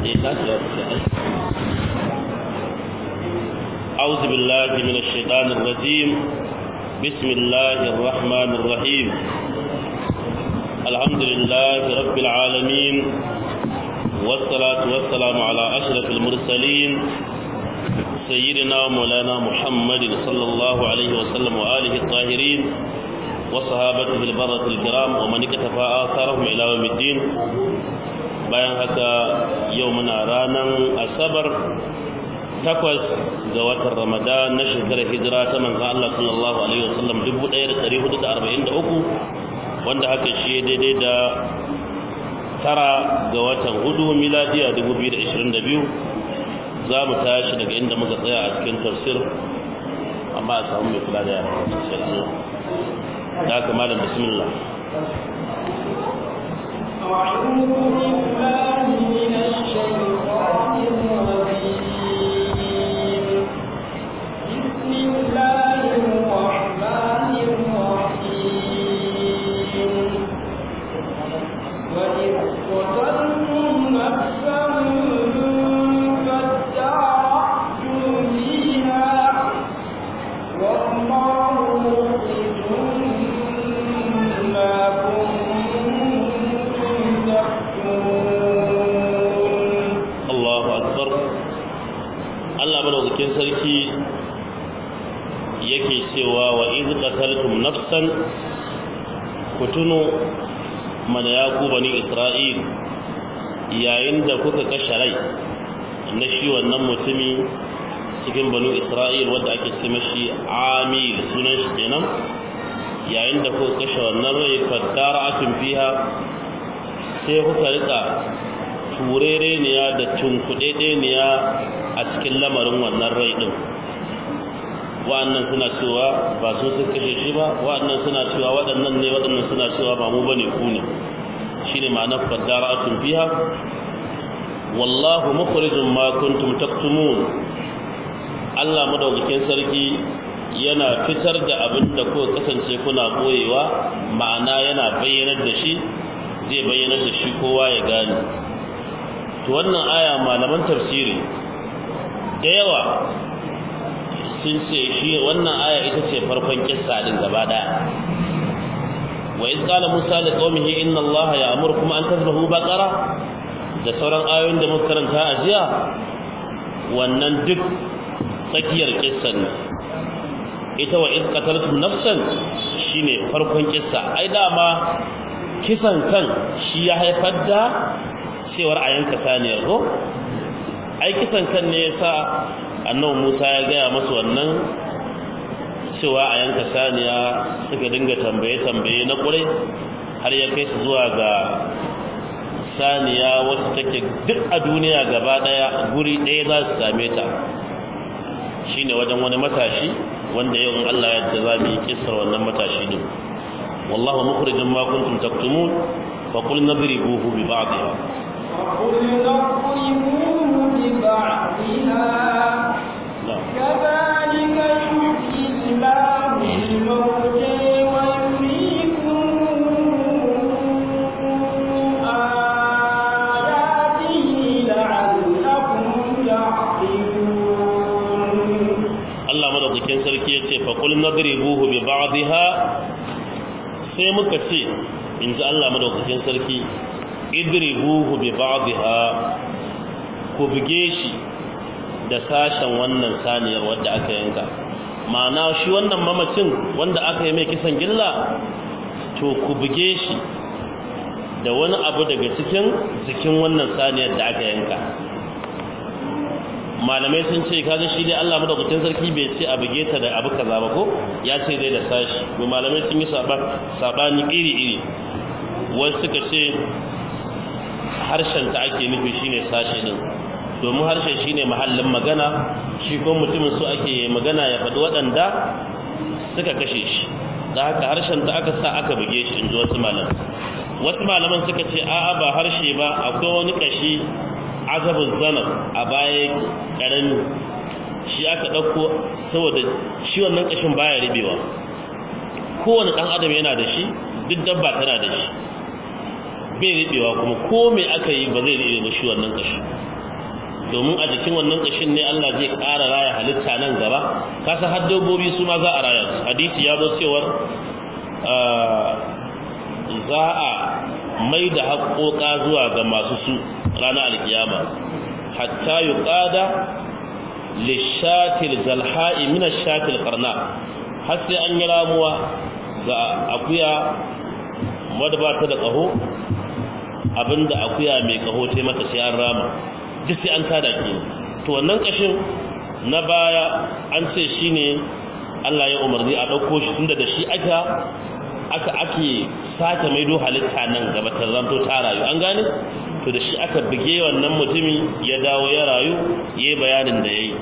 أعوذ بالله من الشيطان الرجيم بسم الله الرحمن الرحيم الحمد لله رب العالمين والصلاة والسلام على أشرف المرسلين سيدنا ومولانا محمد صلى الله عليه وسلم وآله الطاهرين وصحابته البرة الكرام ومن اكتفى آثارهم إلى يوم الدين bayan haka yau muna ranar asabar takwas ga watan ramadan na shekarar hijira ta manzan Allah sallallahu alaihi wasallam 1443 wanda haka shi daidai da tara ga watan hudu miladiya 2022 za mu tashi daga inda muka tsaya a cikin tafsir amma a samu mai kula da yara da haka malam bismillah أعوذ بالله من الشيطان الرجيم بسم الله الرحمن الرحيم وإذ قتلتم نفسا فادارأتم فيها والله مخرج ما Allahu akbar Allah madaukakin sarki yake cewa wa iz qataltum nafsan kutunu mana ya ku bani Isra'il yayin da kuka kashe rai na shi wannan mutumi cikin banu Isra'il wanda ake ce mashi Amil sunan shi kenan yayin da kuka kashe wannan rai fadara'atun fiha sai kuka rika turereniya da tunkuɗeɗeniya a cikin lamarin wannan rai ɗin wa'annan suna cewa ba su sun kashe shi ba wa'annan suna cewa waɗannan ne waɗannan suna cewa ba mu bane ku ne shine ma'anar fadara'atun fiha wallahu mukhrijum ma kuntum taktumun Allah madaukakin sarki yana fitar da abin da kuka kasance kuna koyewa ma'ana yana bayyanar da shi zai bayyanar da shi kowa ya gane to wannan aya malaman tafsiri da yawa sun ce shi wannan aya ita ce farkon kissa din gaba daya wa iz qala musa li qaumihi inna allaha ya'murukum an tadhbahu baqara da sauran ayoyin da muka karanta a jiya wannan duk tsakiyar kissan ne ita wa iz qataltum nafsan shine farkon kissa ai dama kisan kan shi ya haifar da cewar a yanka saniyar ko ai kisan kan ne yasa annabi Musa ya gaya masu wannan cewa a yanka saniya suka dinga tambaye tambaye na kure har ya kai su zuwa ga saniya wacce take duk a duniya gaba daya guri ɗaya za su same ta shine wajen wani matashi wanda yau in Allah ya yarda za mu yi kissar wannan matashi din wallahu mukhrijum ma kuntum taktumun fa qul nadribuhu bi ba'dihha وقل اضربوه ببعضها كذلك يحيي الله الموتى ويريكم آياته لعلكم تعقلون Allah madaukakin sarki ya ce faƙul nadribuhu bi ba'dihha sai muka ce in ji Allah madaukakin sarki idribuhu bi ba'dihha ku buge shi da sashen wannan saniyar wadda aka yanka ma'ana shi wannan mamacin wanda aka yi mai kisan gilla to ku buge shi da wani abu daga cikin jikin wannan saniyar da aka yanka malamai sun ce kaga shi dai Allah madaukakin sarki bai ce a buge ta da abu kaza ba ko ya ce dai da sashi to malamai sun yi sabani iri iri wasu suka ce harshen ta ake nufi shine sashi din domin harshe shine mahallin magana shi ko mutumin su ake magana ya faɗi waɗanda suka kashe shi da haka harshen ta aka sa aka buge shi in ji wasu malaman wasu malaman suka ce a'a ba harshe ba akwai wani kashi azabin zanar a baya ƙarami shi aka ɗauko saboda shi wannan ƙashin baya ribewa kowane ɗan adam yana da shi duk dabba tana da shi bai riɓewa kuma ko me aka yi ba zai riɓe ba shi wannan ƙashi domin a jikin wannan kashin ne Allah zai ƙara raya halitta nan gaba kasa har dabbobi su ma za a raya su hadisi ya zo cewar za a mai da haƙoƙa zuwa ga masu su ranar alkiyama hatta yuqada lishatil zalha'i min ashatil qarna har sai an yi ramuwa ga akuya wadda ba ta da ƙaho abinda akuya mai ƙaho ta mata sai an rama duk sai an tada ke to wannan ƙashin na baya an ce shine Allah ya umarni a ɗauko shi tunda da shi aka aka ake sake maido halitta nan gaba ta zanto ta rayu an gane to da shi aka bige wannan mutumi ya dawo ya rayu yayi bayanin da yayi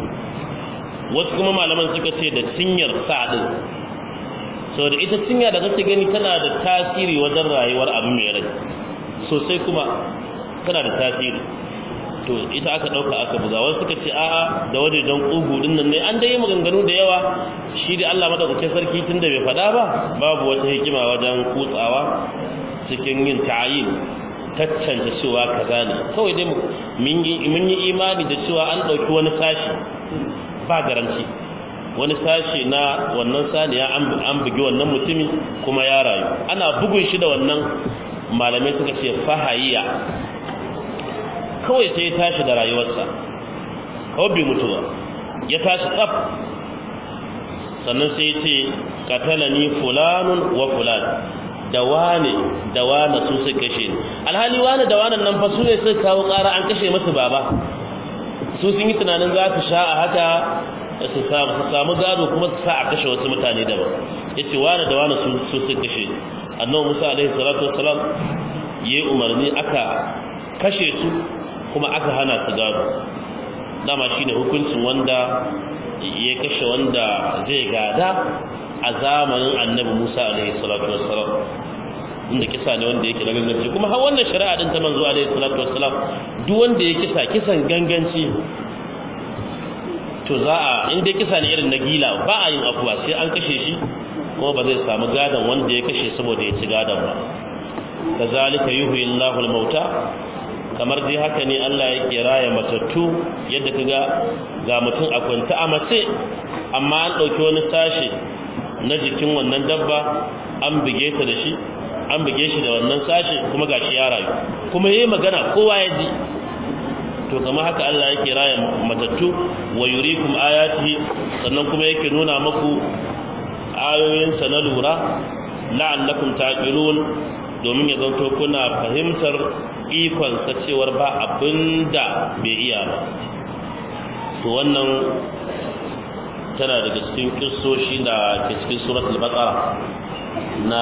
wasu kuma malaman suka ce da cinyar sa din saboda ita cinya da kake gani tana da tasiri wajen rayuwar abu mai rai sosai kuma tana da tasiri to ita aka dauka aka buga wasu suka ce a'a da waje don kugu din nan ne an dai maganganu da yawa shi da Allah madaukakin sarki tunda bai fada ba babu wata hikima wajen kutsawa cikin yin ta'ayin tattance cewa kaza ne kawai dai mun yi imani da cewa an dauki wani sashi ba garanti wani sashi na wannan saniya an bugi wannan mutumi kuma ya rayu ana bugun shi da wannan malamai suka ce fahayiya kawai sai ya tashi da rayuwarsa kawai bai mutu ba ya tashi tsaf sannan sai ya ce katalani fulanun wa fulan da wane da wane su suka kashe ni alhali wane da wane nan fa su ne suka kawo ƙara an kashe masu baba su sun yi tunanin za su sha a haka su samu gado kuma su sa a kashe wasu mutane daban ya ce wane da wane su suka kashe ni annabi musa alaihi salatu wassalam yayi umarni aka kashe su kuma aka hana su gado dama shine hukuncin wanda ya kashe wanda zai gada a zamanin annabi Musa alaihi salatu wassalam inda kisa ne wanda yake na ganganci kuma har wannan shari'a din ta manzo alaihi salatu wassalam duk wanda ya kisa kisan ganganci to za a inda kisa ne irin na gila ba a yin afuwa sai an kashe shi kuma ba zai samu gadon wanda ya kashe saboda ya ci gadon ba kazalika yuhyi Allahu al-mauta kamar dai haka ne Allah yake raya matattu yadda kaga ga mutum a kwanta a mace amma an dauki wani sashi na jikin wannan dabba an bige ta da shi an bige shi da wannan sashi kuma gashi ya rayu kuma yayi magana kowa ya ji to kamar haka Allah yake raya matattu wa yurikum ayatihi sannan kuma yake nuna maku ayoyinsa na lura la'allakum taqilun domin ya zanto kuna fahimtar ikonsa cewar ba abinda bai iya ba to wannan tana daga cikin kissoshi da ke cikin suratul baqara na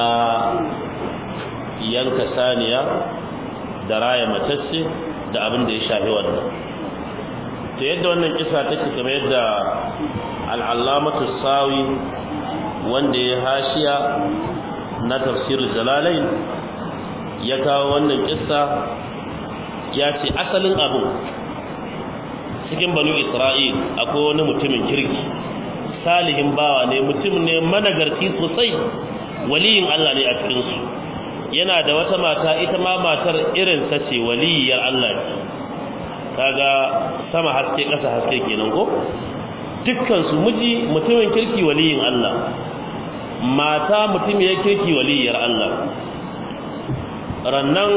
yanka saniya da raya matacce da abin da ya shafi wannan to yadda wannan kisa take kamar yadda al'allamatu sawi wanda ya hashiya na tafsirul jalalain ya kawo wannan kissa ya ce asalin abu cikin banu isra'il akwai wani mutumin kirki salihin bawa ne mutum ne managarci sosai waliyin Allah ne a cikinsu yana da wata mata ita ma matar irin ta ce waliyar Allah ce kaga sama haske ƙasa haske kenan ko dukkan su miji mutumin kirki waliyin Allah mata mutum ya kirki waliyar Allah rannan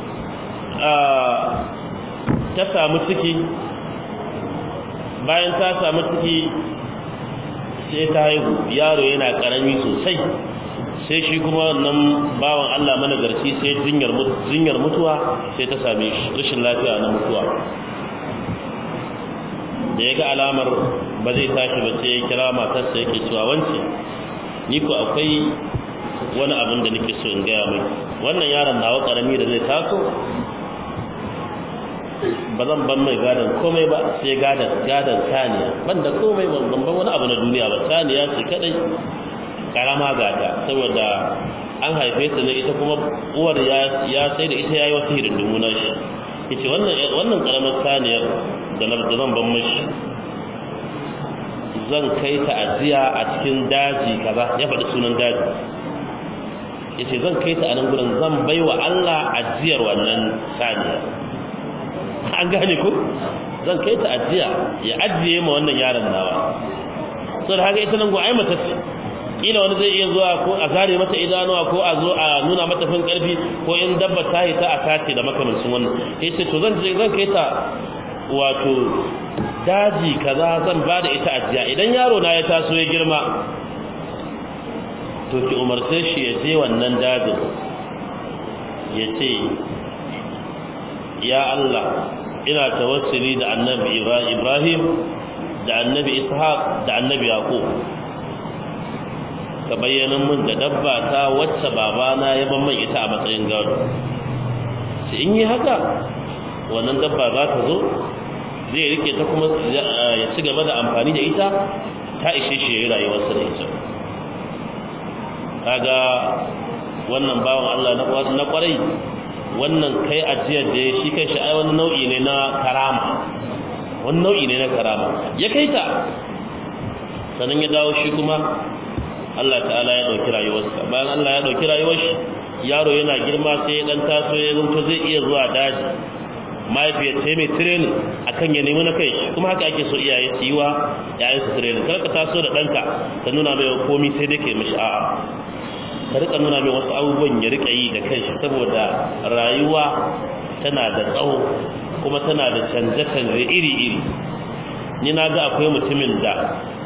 ta samu ciki bayan ta samu ciki sai ta haihu yaro yana karami sosai sai shi kuma wannan bawan Allah managarci sai jinyar mutuwa sai ta same shi rashin lafiya na mutuwa da ya ga alamar ba zai tashi ba sai ya kira matarsa yake cewa wance ni ko akwai wani abin da nake so in gaya mai wannan yaron nawa karami da zai taso ba zan ban mai gadon komai ba sai gadon gadon saniya ban da komai ban ban wani abu na duniya ba saniya ce kadai karama gata saboda an haife ta ne ita kuma uwar ya ya sai da ita yayi wasu hidindimu na shi yace wannan wannan karamar saniyar da na da zan ban mashi zan kai ta ajiya a cikin daji kaza ya faɗi sunan daji yace zan kai ta a nan gurin zan baiwa Allah ajiyar wannan saniya an gane ku zan kai ta ajiya ya ajiye ma wannan yaron nawa so da haka ita nan go ai mata ce kila wani zai iya zuwa ko a zare mata idanuwa ko a zo a nuna mata fin karfi ko in dabba ta yi ta a sace da makamancin wannan sai ce to zan je zan kai ta wato daji kaza zan ba da ita ajiya idan yaro na ya taso ya girma to ki umarce shi ya je wannan dajin ya ce ya Allah ina tawassuli da annabi Ibrahim da annabi Ishaq da annabi Yaqub ka bayyana min da dabba ta wacce babana ya ban mai ita a matsayin gado sai in yi haka wannan dabba za ta zo zai rike ta kuma ya ci gaba da amfani da ita ta ishe shi ya yi rayuwarsa da ita kaga wannan bawan Allah na kwarai wannan kai ajiyar da ya shi kai shi ai wani nau'i ne na karama wani nau'i ne na karama ya kai ta sannan ya dawo shi kuma Allah ta'ala ya dauki rayuwarsa bayan Allah ya dauki rayuwar shi yaro yana girma sai ya dan taso ya zanto zai iya zuwa daji mahaifiyar ta mai training akan ya nemi na kai shi kuma haka ake so iyaye su yi wa yayin su training kar ka taso da ɗanka ka nuna mai komi sai dai ke mishi a'a ka rika nuna mai wasu abubuwan ya rika yi da kanshi saboda rayuwa tana da tsawo kuma tana da canje-canje iri-iri ni na ga akwai mutumin da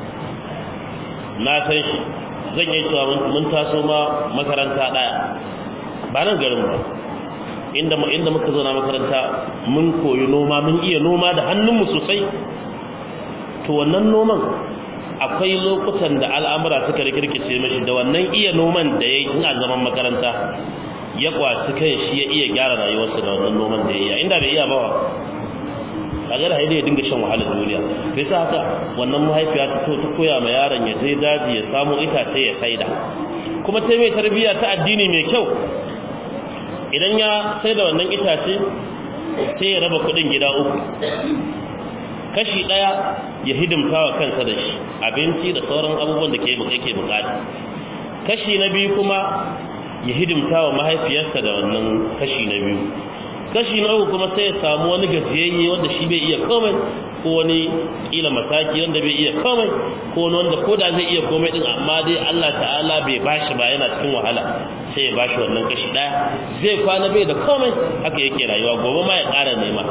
na san shi zan yi cewa mun taso ma makaranta ɗaya ba nan garin ba inda inda muka zo na makaranta mun koyi noma mun iya noma da hannunmu sosai to wannan noman akwai lokutan da al'amura suka rikirkice mashi da wannan iya noman da ya yi a zaman makaranta ya kwaci kan shi ya iya gyara rayuwarsa da wannan noman da ya yi inda bai iya bawa kaga da haidai ya dinga shan wahalar duniya sai sa haka wannan mahaifiya ta to ta koya ma yaron ya je daji ya samu itace ya saida kuma ta mai tarbiyya ta addini mai kyau idan ya sai da wannan itace sai ya raba kudin gida uku kashi daya ya hidimta wa kansa da shi abinci da sauran abubuwan da ke yake bukata kashi na biyu kuma ya hidimta wa mahaifiyarsa da wannan kashi na biyu kashi na uku kuma sai ya samu wani gajiyayye wanda shi bai iya komai ko wani kila mataki wanda bai iya komai ko wani wanda ko da zai iya komai din amma dai Allah ta'ala bai bashi ba yana cikin wahala sai ya bashi wannan kashi daya zai kwana bai da komai haka yake rayuwa gobe ma ya ƙara nema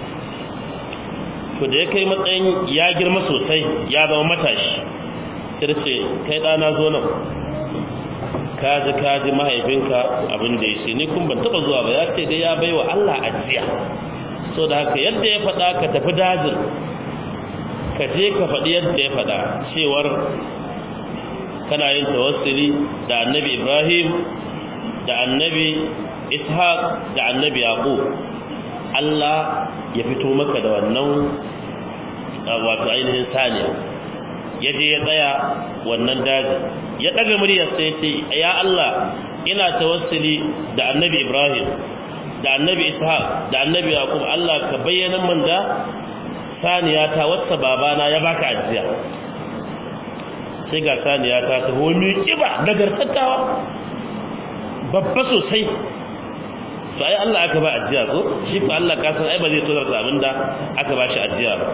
to da ya kai matsayin ya girma sosai ya zama matashi sai ce kai ɗana zo nan kaji kaji mahaifinka abin da ya ce ni kun ban taba zuwa ba ya ce dai ya baiwa Allah ajiya so da haka yadda ya faɗa ka tafi dajin ka je ka faɗi yadda ya faɗa cewar kana yin tawassuli da annabi Ibrahim da annabi Ishaq da annabi Yaqub Allah ya fito maka da wannan wato ainihin saniya ya je ya tsaya wannan daji ya daga muryar sai ce ya Allah ina tawassuli da annabi Ibrahim da annabi Ishaq da annabi Yaqub Allah ka bayyana min da saniya ta wacce babana ya baka ajiya sai ga saniya ta ta homi kiba nagartattawa babba sosai to ai Allah aka ba ajiya ko shi ko Allah ka san ai ba zai tozar da abinda aka ba shi ajiya ba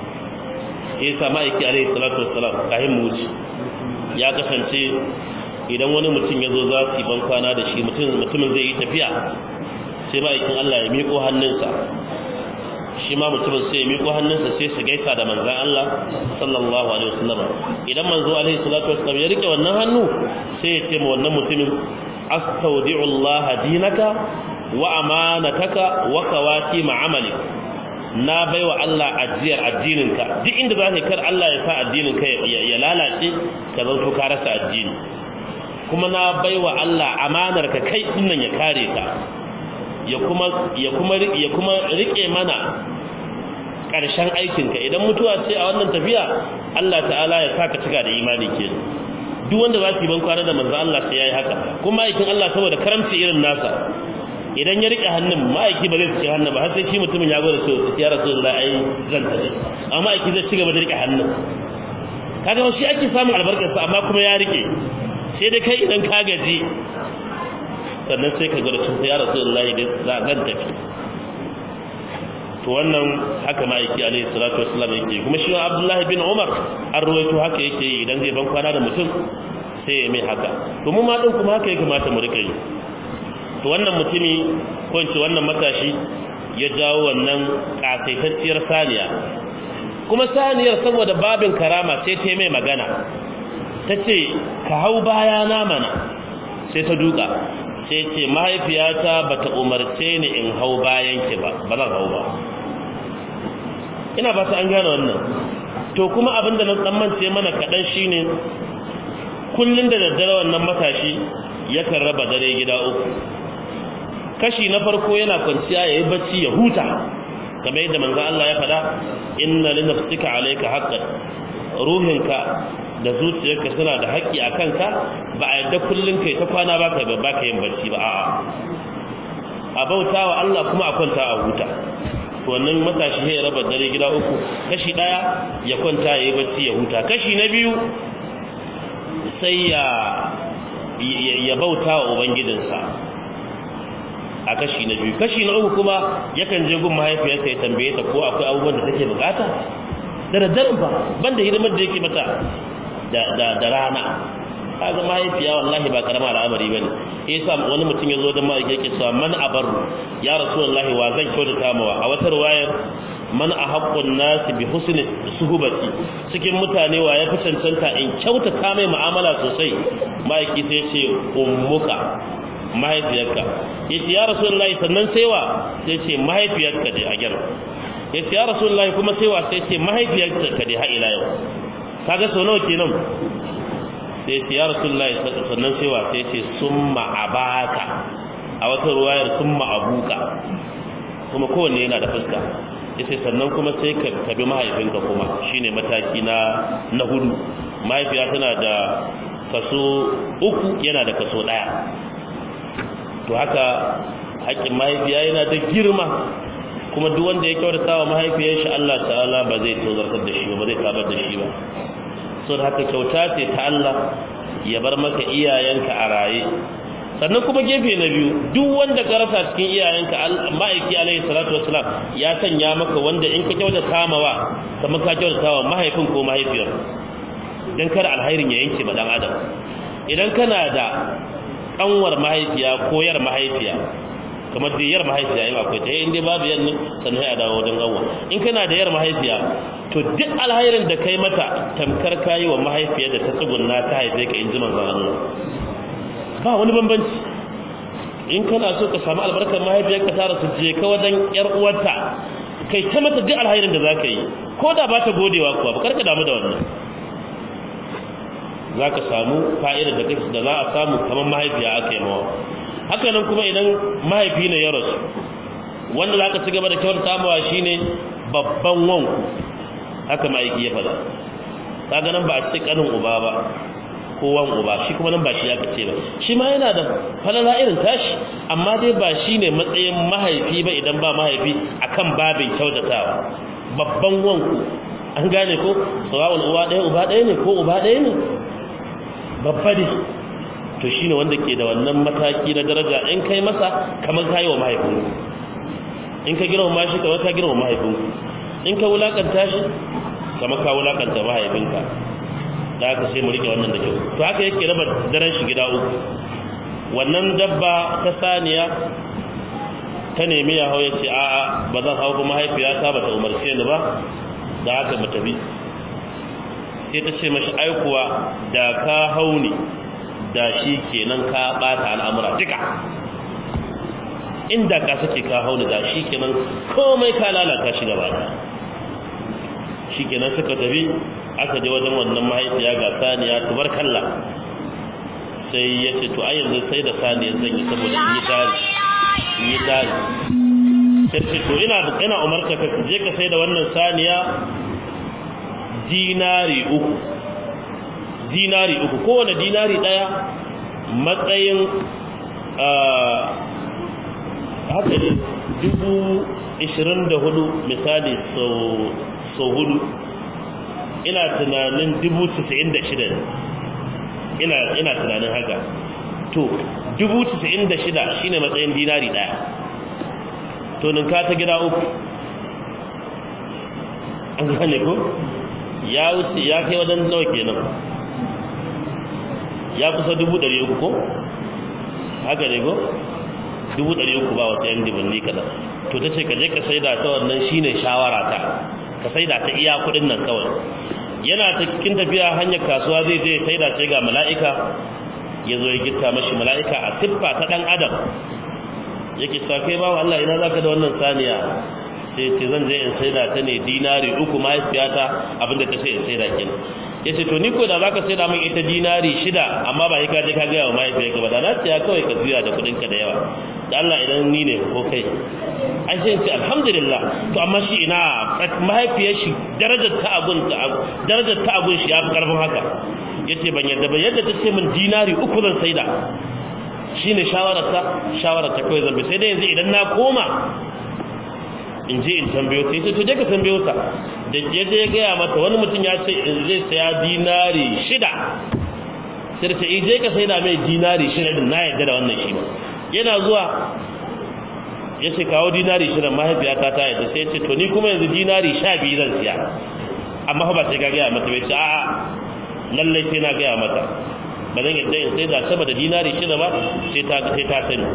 Isa ma'aiki alaihi salatu wassalam kahin muci ya kasance idan wani mutum ya zo za su yi ban kwana da shi mutumin zai yi tafiya sai ma'aikin Allah ya miƙo hannunsa shi ma mutumin sai ya miƙo hannunsa sai su gaisa da manzan Allah sallallahu alaihi wasallam idan manzo alaihi salatu wasallam ya rike wannan hannu sai ya ce ma wannan mutumin astaudi'u Allah dinaka wa amanataka wa kawati ma'amalik na baiwa Allah ajiyar addininka duk inda za ka kar Allah ya sa addininka ya lalace ka zanto ka rasa addini kuma na baiwa Allah amanar ka kai dinnan ya kare ka ya kuma ya kuma ya kuma rike mana karshen aikin ka idan mutuwa ce a wannan tafiya Allah ta'ala ya saka cika da imani ke duk wanda za su yi ban kwana da manzo Allah sai yayi haka kuma aikin Allah saboda karamci irin nasa idan ya rike hannun ma'aiki ba zai ci hannun ba har sai shi mutumin ya gwada so ya rasu da ai zan tafi amma ma'aiki zai ci gaba da rike hannun kaga shi ake samun albarkar sa amma kuma ya rike sai dai kai idan ka gaji sannan sai ka gwada sun ya rasu da za zan tafi to wannan haka ma'aiki alaihi salatu wassalam yake kuma shi abdullahi bin umar an ruwaito haka yake yi idan zai ban kwana da mutum sai ya mai haka to mu ma din kuma haka ya kamata mu rika yi to wannan mutumi ko in ce wannan matashi ya jawo wannan kasaitacciyar saniya kuma saniyar saboda babin karama sai ta mai magana ta ce ka hau baya na mana sai ta duka sai ce mahaifiyata ba ta umarce ni in hau bayan ki ba ba zan hau ba ina ba ta an gane wannan to kuma abinda na tsammance mana kaɗan shine kullum da daddare wannan matashi yakan raba dare gida uku kashi na farko yana kwanciya ya yi bacci ya huta kamar yadda manzo Allah ya faɗa inna li nafsika alayka haqqan ruhinka da zuciyarka suna da haƙƙi a kanka ba a yadda kullun kai ta kwana baka ba baka yin bacci ba a'a a bautawa Allah kuma a kwanta a huta to wannan matashi ya raba dare gida uku kashi daya ya kwanta ya yi bacci ya huta kashi na biyu sai ya ya bautawa ubangijinsa a kashi na biyu kashi na uku kuma yakan je gun mahaifiyarsa ya tambaye ta ko akwai abubuwan da take bukata da daddaren ba banda hidimar da yake mata da rana kaga mahaifiya wallahi ba karama al'amari bane yasa wani mutum ya zo da mai yake cewa man abaru ya rasulullahi wa zan kyautata mawa a wata riwayar man ahaqqun nas bi husni suhbati cikin mutane wa ya fi cancanta in kyautata mai mu'amala sosai mahaiki sai ce ummuka mahaifiyarka yace ya rasulullahi sannan sai wa sai ce mahaifiyarka dai a gyara yace ya rasulullahi kuma sai wa sai ce mahaifiyarka dai har ila yau kaga sau nawa kenan sai ce ya rasulullahi sannan sai wa sai ce summa abaka a wata ruwayar summa abuka kuma kowanne yana da fuska yace sannan kuma sai ka tabi mahaifinka kuma shine mataki na na hudu mahaifiya tana da kaso uku yana da kaso daya to haka haƙƙin mahaifiya yana da girma kuma duk wanda ya kyautata wa mahaifiyar shi Allah ta'ala ba zai tozartar da shi ba zai tabar da shi ba so da haka kyauta ce ta Allah ya bar maka iyayenka a raye sannan kuma gefe na biyu duk wanda ka rasa cikin iyayenka ma'aiki alaihi salatu wasalam ya sanya maka wanda in ka kyautata mawa kamar ka kyautata wa mahaifin ko mahaifiyar dan kada alhairin ya yanke ma dan adam idan kana da kanwar mahaifiya ko yar mahaifiya kamar da yar mahaifiya yin akwai ta yi inda babu yan sannan ya dawo wajen ganwa in kana da yar mahaifiya to duk alhairin da kai mata tamkar kayi wa mahaifiyar da ta tsugunna ta haife ka in ji manzon Allah ba wani bambanci in kana so ka samu albarkar mahaifiyar ka tara su je ka wajen yar uwarta kai ta mata duk alhairin da zaka yi ko da ba ta godewa kuwa ba karka damu da wannan za ka samu fa'idar da da za a samu kamar mahaifiya aka yi mawa haka nan kuma idan mahaifi ne ya rasu wanda za ka ci gaba da kyautar samawa shi ne babban wanku haka ma'aiki ya faɗa kaga nan ba a ce kanin uba ba ko wan uba shi kuma nan ba shi aka ce ba shi ma yana da falala irin tashi amma dai ba shi ne matsayin mahaifi ba idan ba mahaifi akan babin kyautatawa babban wanku an gane ko tsawon uwa ɗaya uba ɗaya ne ko uba ɗaya ne babba ne to shi ne wanda ke da wannan mataki na daraja in kai masa kamar ka yi wa mahaifinku in ka girma shi kamar ka girma mahaifinku in ka wulakanta shi kamar ka wulakanta mahaifinka da haka sai mu rike wannan da kyau to haka yake raba daren shi gida uku wannan dabba ta saniya ta nemi ya hau ya ce a'a ba zan hau kuma mahaifiyata ba ta umarce ni ba da haka mu tafi sai ta ce mashi aikuwa da ka hauni da shi kenan ka bata al'amura duka inda ka sake ka hauni da shi kenan komai ka lalata shi gaba da shi kenan suka tafi aka je wajen wannan mahaifiya ga saniya tubarkalla sai ya ce to ai yanzu sai da saniya zan yi saboda in yi tari in yi tari sai ce to ina ina umarta ka je ka sai da wannan saniya dinari uku dinari uku kowane dinari daya matsayin haka ne dubu ishirin da hudu misali sau hudu ina tunanin dubu tisa'in da shida ina ina tunanin haka to dubu tisa'in da shida shine matsayin dinari daya to ninka ta gida uku an gane ko ya wuce ya kai wajen nawa kenan ya kusa dubu ɗari uku ko haka ne ko dubu ɗari uku ba wata yan dibanni kaɗan to ta ce ka je ka saida ta wannan shine shawara ta ka saida ta iya kuɗin nan kawai yana ta cikin tafiya hanyar kasuwa zai je saida ce ga mala'ika ya zo ya gitta mashi mala'ika a siffa ta ɗan adam yake sa kai bawa Allah ina zaka da wannan saniya sai ce zan je in saida ta ne dinari uku mahaifiyata abinda ta ce in saida kenan yace to ni ko da zaka saida min ita dinari shida amma ba ka je ka ga wa mahaifiyarka ba da na siya kawai ka juya da kudin ka da yawa da Allah idan ni ne ko kai an sai ce alhamdulillah to amma shi ina mahaifiyar shi darajar ta abun ta darajar ta abun shi ya fi karfin haka yace ban yadda ba yadda ta ce min dinari uku zan saida shine shawararta shawararta kawai zan bi sai dai yanzu idan na koma in je in tambayo ta to je ka tambayo ta da je je gaya mata wani mutum ya ce in zai saya dinari shida sai ta ce je ka sai da mai dinari shida din na yadda da wannan shi yana zuwa ya ce kawo dinari shida mahaifiyata ta yadda sai ce to ni kuma yanzu dinari sha biyu zan siya amma ba sai ka gaya mata bai ce a'a lallai sai na gaya mata ba zan yadda in sai da sama da dinari shida ba sai ta sai ta sani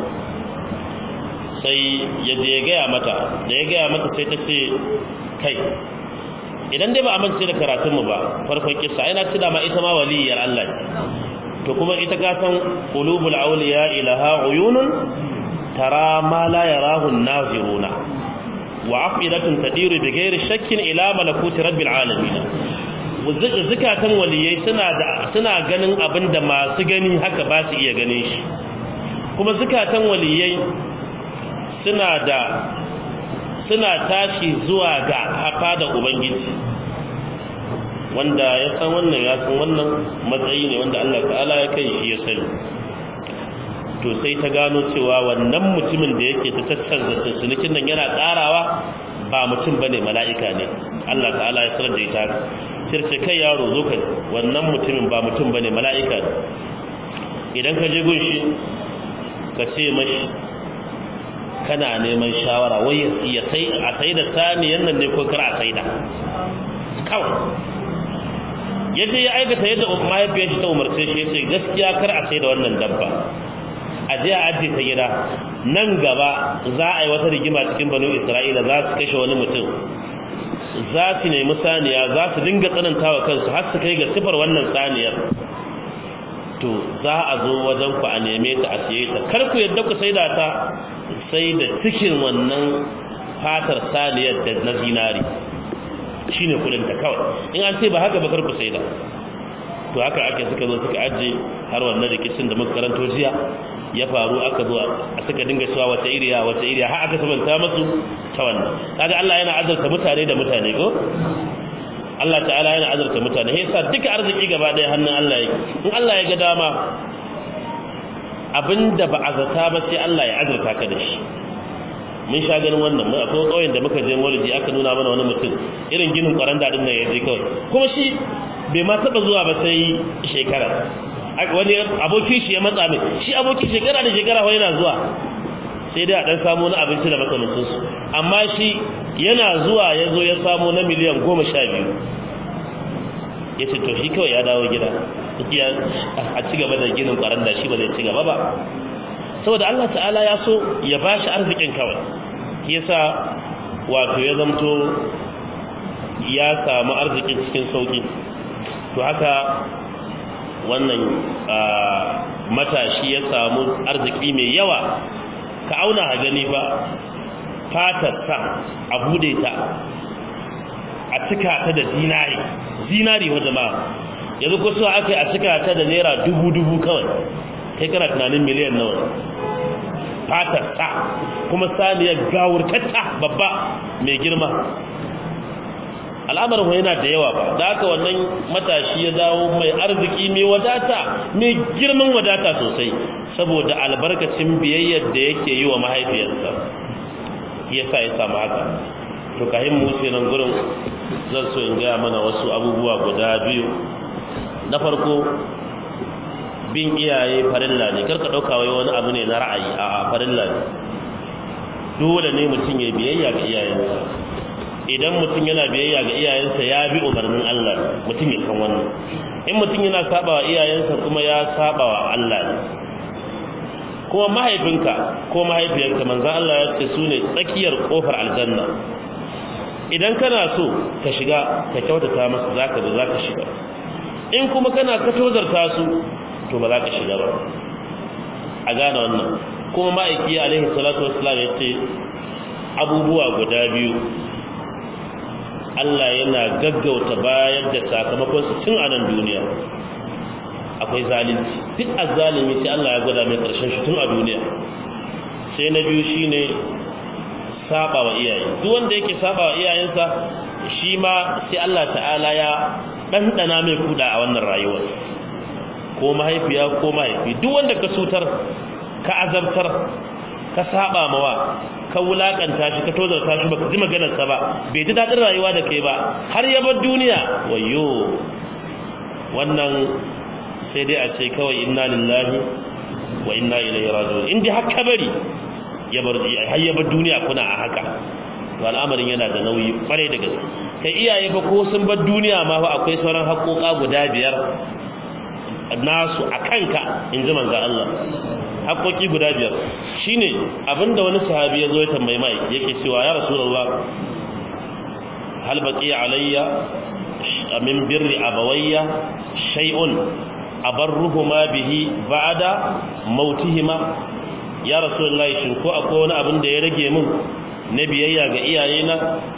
sai ya je ya gaya mata da ya gaya mata sai ta ce kai idan dai ba amince da karatunmu ba farkon kissa ina ci da ma ita ma waliyar Allah to kuma ita ka san qulubul awliya ilaha uyunun tara ma la yarahu an-naziruna wa afidatun tadiru bi ghairi shakkin ila malakuti rabbil alamin zukatan waliyai suna da suna ganin abinda masu gani haka ba su iya ganin shi kuma zukatan waliyai suna da suna tashi zuwa ga hafa da ubangiji wanda ya san wannan ya san wannan matsayi ne wanda Allah ta'ala ya kai shi ya sani to sai ta gano cewa wannan mutumin da yake ta tattanza sunukin nan yana tsarawa ba mutum bane mala'ika ne Allah ta'ala ya sanar da ita sirce kai yaro zo ka wannan mutumin ba mutum bane mala'ika ne idan ka je gunshi ka ce mashi kana neman shawara wai ya sai a sai da saniyan nan ne ko kar a sai da kawai yadda ya aikata yadda mahaifiyar shi ta umarce shi yace gaskiya kar a sai da wannan dabba a je a ajiye ta gida nan gaba za a yi wata rigima cikin banu isra'ila za su kashe wani mutum za su nemi saniya za su dinga tsanantawa kansu har su kai ga sifar wannan saniyar to za a zo wajen ku a neme ta a siye ta kar ku yadda ku saida ta sai da cikin wannan fatar saniyar da na zinari shine kudin ta kawai in an ce ba haka ba kar ku saida to haka ake suka zo suka ajiye har wannan rikicin da muka karanto jiya ya faru aka zo a suka dinga cewa wata iriya wata iriya har aka sabanta musu ta wannan kaga Allah yana azurta mutane da mutane ko Allah ta'ala yana azurta mutane sai yasa duka arziki gaba ɗaya hannun Allah yake in Allah ya ga dama abinda ba a zata ba sai Allah ya azurta ka da shi mun sha ganin wannan mun akwai kauyen da muka je Maulidi aka nuna mana wani mutum irin ginin kwaranda din nan ya je kawai kuma shi bai ma taba zuwa ba sai shekara wani abokin shi ya matsa mai shi abokin shekara da shekara wani yana zuwa sai dai a dan samu wani abinci da makamancin su amma shi yana zuwa ya zo ya samu na miliyan goma sha biyu ya ce to shi kawai ya dawo gida a ci gaba da ginin kwaranda shi ba zai ci gaba ba saboda Allah ta'ala ya so ya ba shi arzikin kawai yasa wato ya zamto ya samu arzikin cikin sauki to haka wannan matashi ya samu arziki mai yawa ka auna a gani ba fatarsa a bude ta a cika ta da zinari zinari wa jama'a yanzu ko so aka yi a cika ta da naira dubu-dubu kawai kai kana tunanin miliyan nawa fatarsa kuma saniyar gawurtatta babba mai girma al'amarin yana da yawa ba da haka wannan matashi ya dawo mai arziki mai wadata mai girman wadata sosai saboda albarkacin biyayyar da yake yi wa mahaifiyarsa ya sa ya samu haka to kahin mu wuce nan gurin zan so in gaya mana wasu abubuwa guda biyu na farko bin iyaye farilla ne karka ɗauka wai wani abu ne na ra'ayi a farilla ne dole ne mutum ya biyayya ga iyayensa idan mutum yana biyayya ga iyayensa ya bi umarnin Allah mutum ya san wannan in mutum yana saba wa iyayensa kuma ya saba wa Allah kuma mahaifinka ko mahaifiyarka manzon Allah ya ce su ne tsakiyar kofar aljanna idan kana so ka shiga ka kyautata masa zaka ba zaka shiga in kuma kana ka tozarta su to ba za ka shiga ba a gane wannan kuma ma'aiki alaihi salatu wassalam ya ce abubuwa guda biyu Allah yana gaggauta bayar da sakamakon su tun a nan duniya akwai zalunci duk azzalimi sai Allah ya gwada mai karshen shi tun a duniya sai na biyu shine saba wa iyaye duk wanda yake saba wa iyayensa shi ma sai Allah ta'ala ya ɗanɗana mai kuɗa a wannan rayuwar ko mahaifiya ko mahaifi duk wanda ka sutar ka azabtar ka saba mawa ka wulakanta shi ka tozarta shi baka ji maganarsa ba bai ji daɗin rayuwa da kai ba har ya bar duniya wayo wannan sai dai a ce kawai inna lillahi wa inna ilaihi raji'un in dai haka bari ya bar har ya bar duniya kuna a haka to al'amarin yana da nauyi kwarai da gaske kai iyaye fa ko sun bar duniya ma fa akwai sauran haƙoƙa guda biyar nasu a kanka in ji manzo Allah haƙoƙi guda biyar shine abinda wani sahabi ya zo ya tambayi mai yake cewa ya rasulullah hal baqiya alayya min birri abawayya shay'un abarruhuma bihi ba'da mautihima ya rasulullah shin ko akwai wani abin da ya rage min na biyayya ga iyayena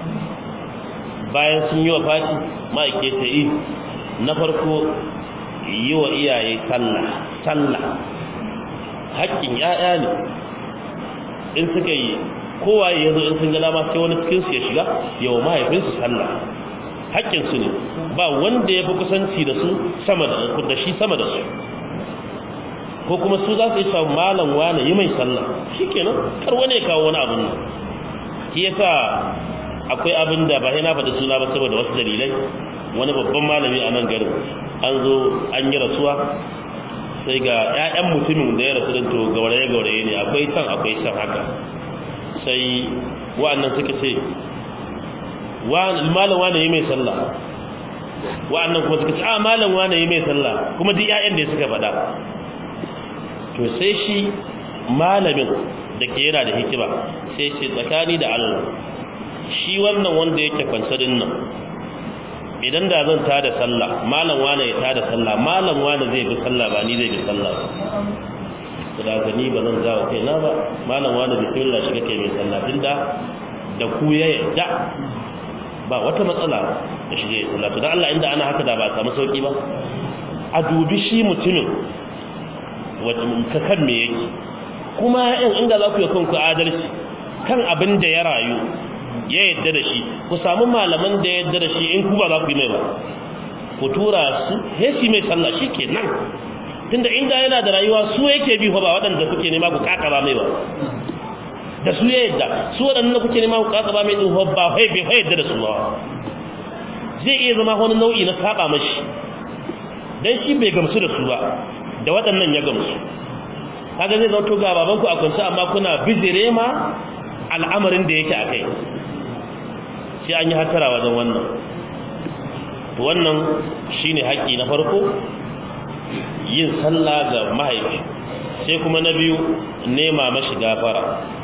bayan sun yi wa fati ma'aike ta yi na farko yi wa iyaye sallah sallah haƙƙin ‘ya'ya ne in suka yi kowaye ya zo in sun gana ma sai wani cikinsu ya shiga yawa mahaifinsu sallah haƙƙinsu ne ba wanda ya fi kusanci da su sama da shi sama da su ko kuma su za su yi samu malam wane yi mai sallah shi kenan kar wani ya kawo wani abin nan shi yasa akwai abin da ba sai na faɗi suna ba saboda wasu dalilai wani babban malami a nan garin an zo an yi rasuwa sai ga 'ya'yan mutumin da ya rasu to gauraye gauraye ne akwai can akwai can haka sai wa'annan suka ce malam wane yi mai sallah wa'annan kuma suka ce a malam wane yi mai sallah kuma duk 'ya'yan da suka faɗa to sai shi malamin da ke yana da hikima sai ce tsakani da Allah shi wannan wanda yake kwansarin nan idan da zan tada sallah malam wane ya tada sallah malam wane zai bi sallah ba ni zai bi sallah ba da ga ni ba zan zawo kai na ba malam wane bismillah shiga kai mai sallah tunda da ku ya yadda ba wata matsala da shige sallah to dan Allah inda ana haka da ba a samu sauki ba a dubi shi mutumin wata ka kan me yake kuma in inda za ku yi kanku adalci kan abin da ya rayu ya yadda da shi ku samu malaman da ya yadda da shi in ku ba za ku yi mai ba ku tura su hesi mai sallah shi ke nan tunda inda yana da rayuwa su yake bi ba waɗanda kuke nema ku kakaba mai ba da su ya yadda su waɗanda kuke nema ku kakaba mai ɗin ba fai bai fai yadda da su ba zai iya zama wani nau'i na saba mashi dan shi bai gamsu da su ba da waɗannan ya gamsu kaga zai zauto ga babanku a kunsa amma kuna bizire ma al'amarin da yake a kai sai an yi hatara wajen wannan to wannan shine haƙƙi na farko yin sallah ga mahaifi sai kuma na biyu nema mashi gafara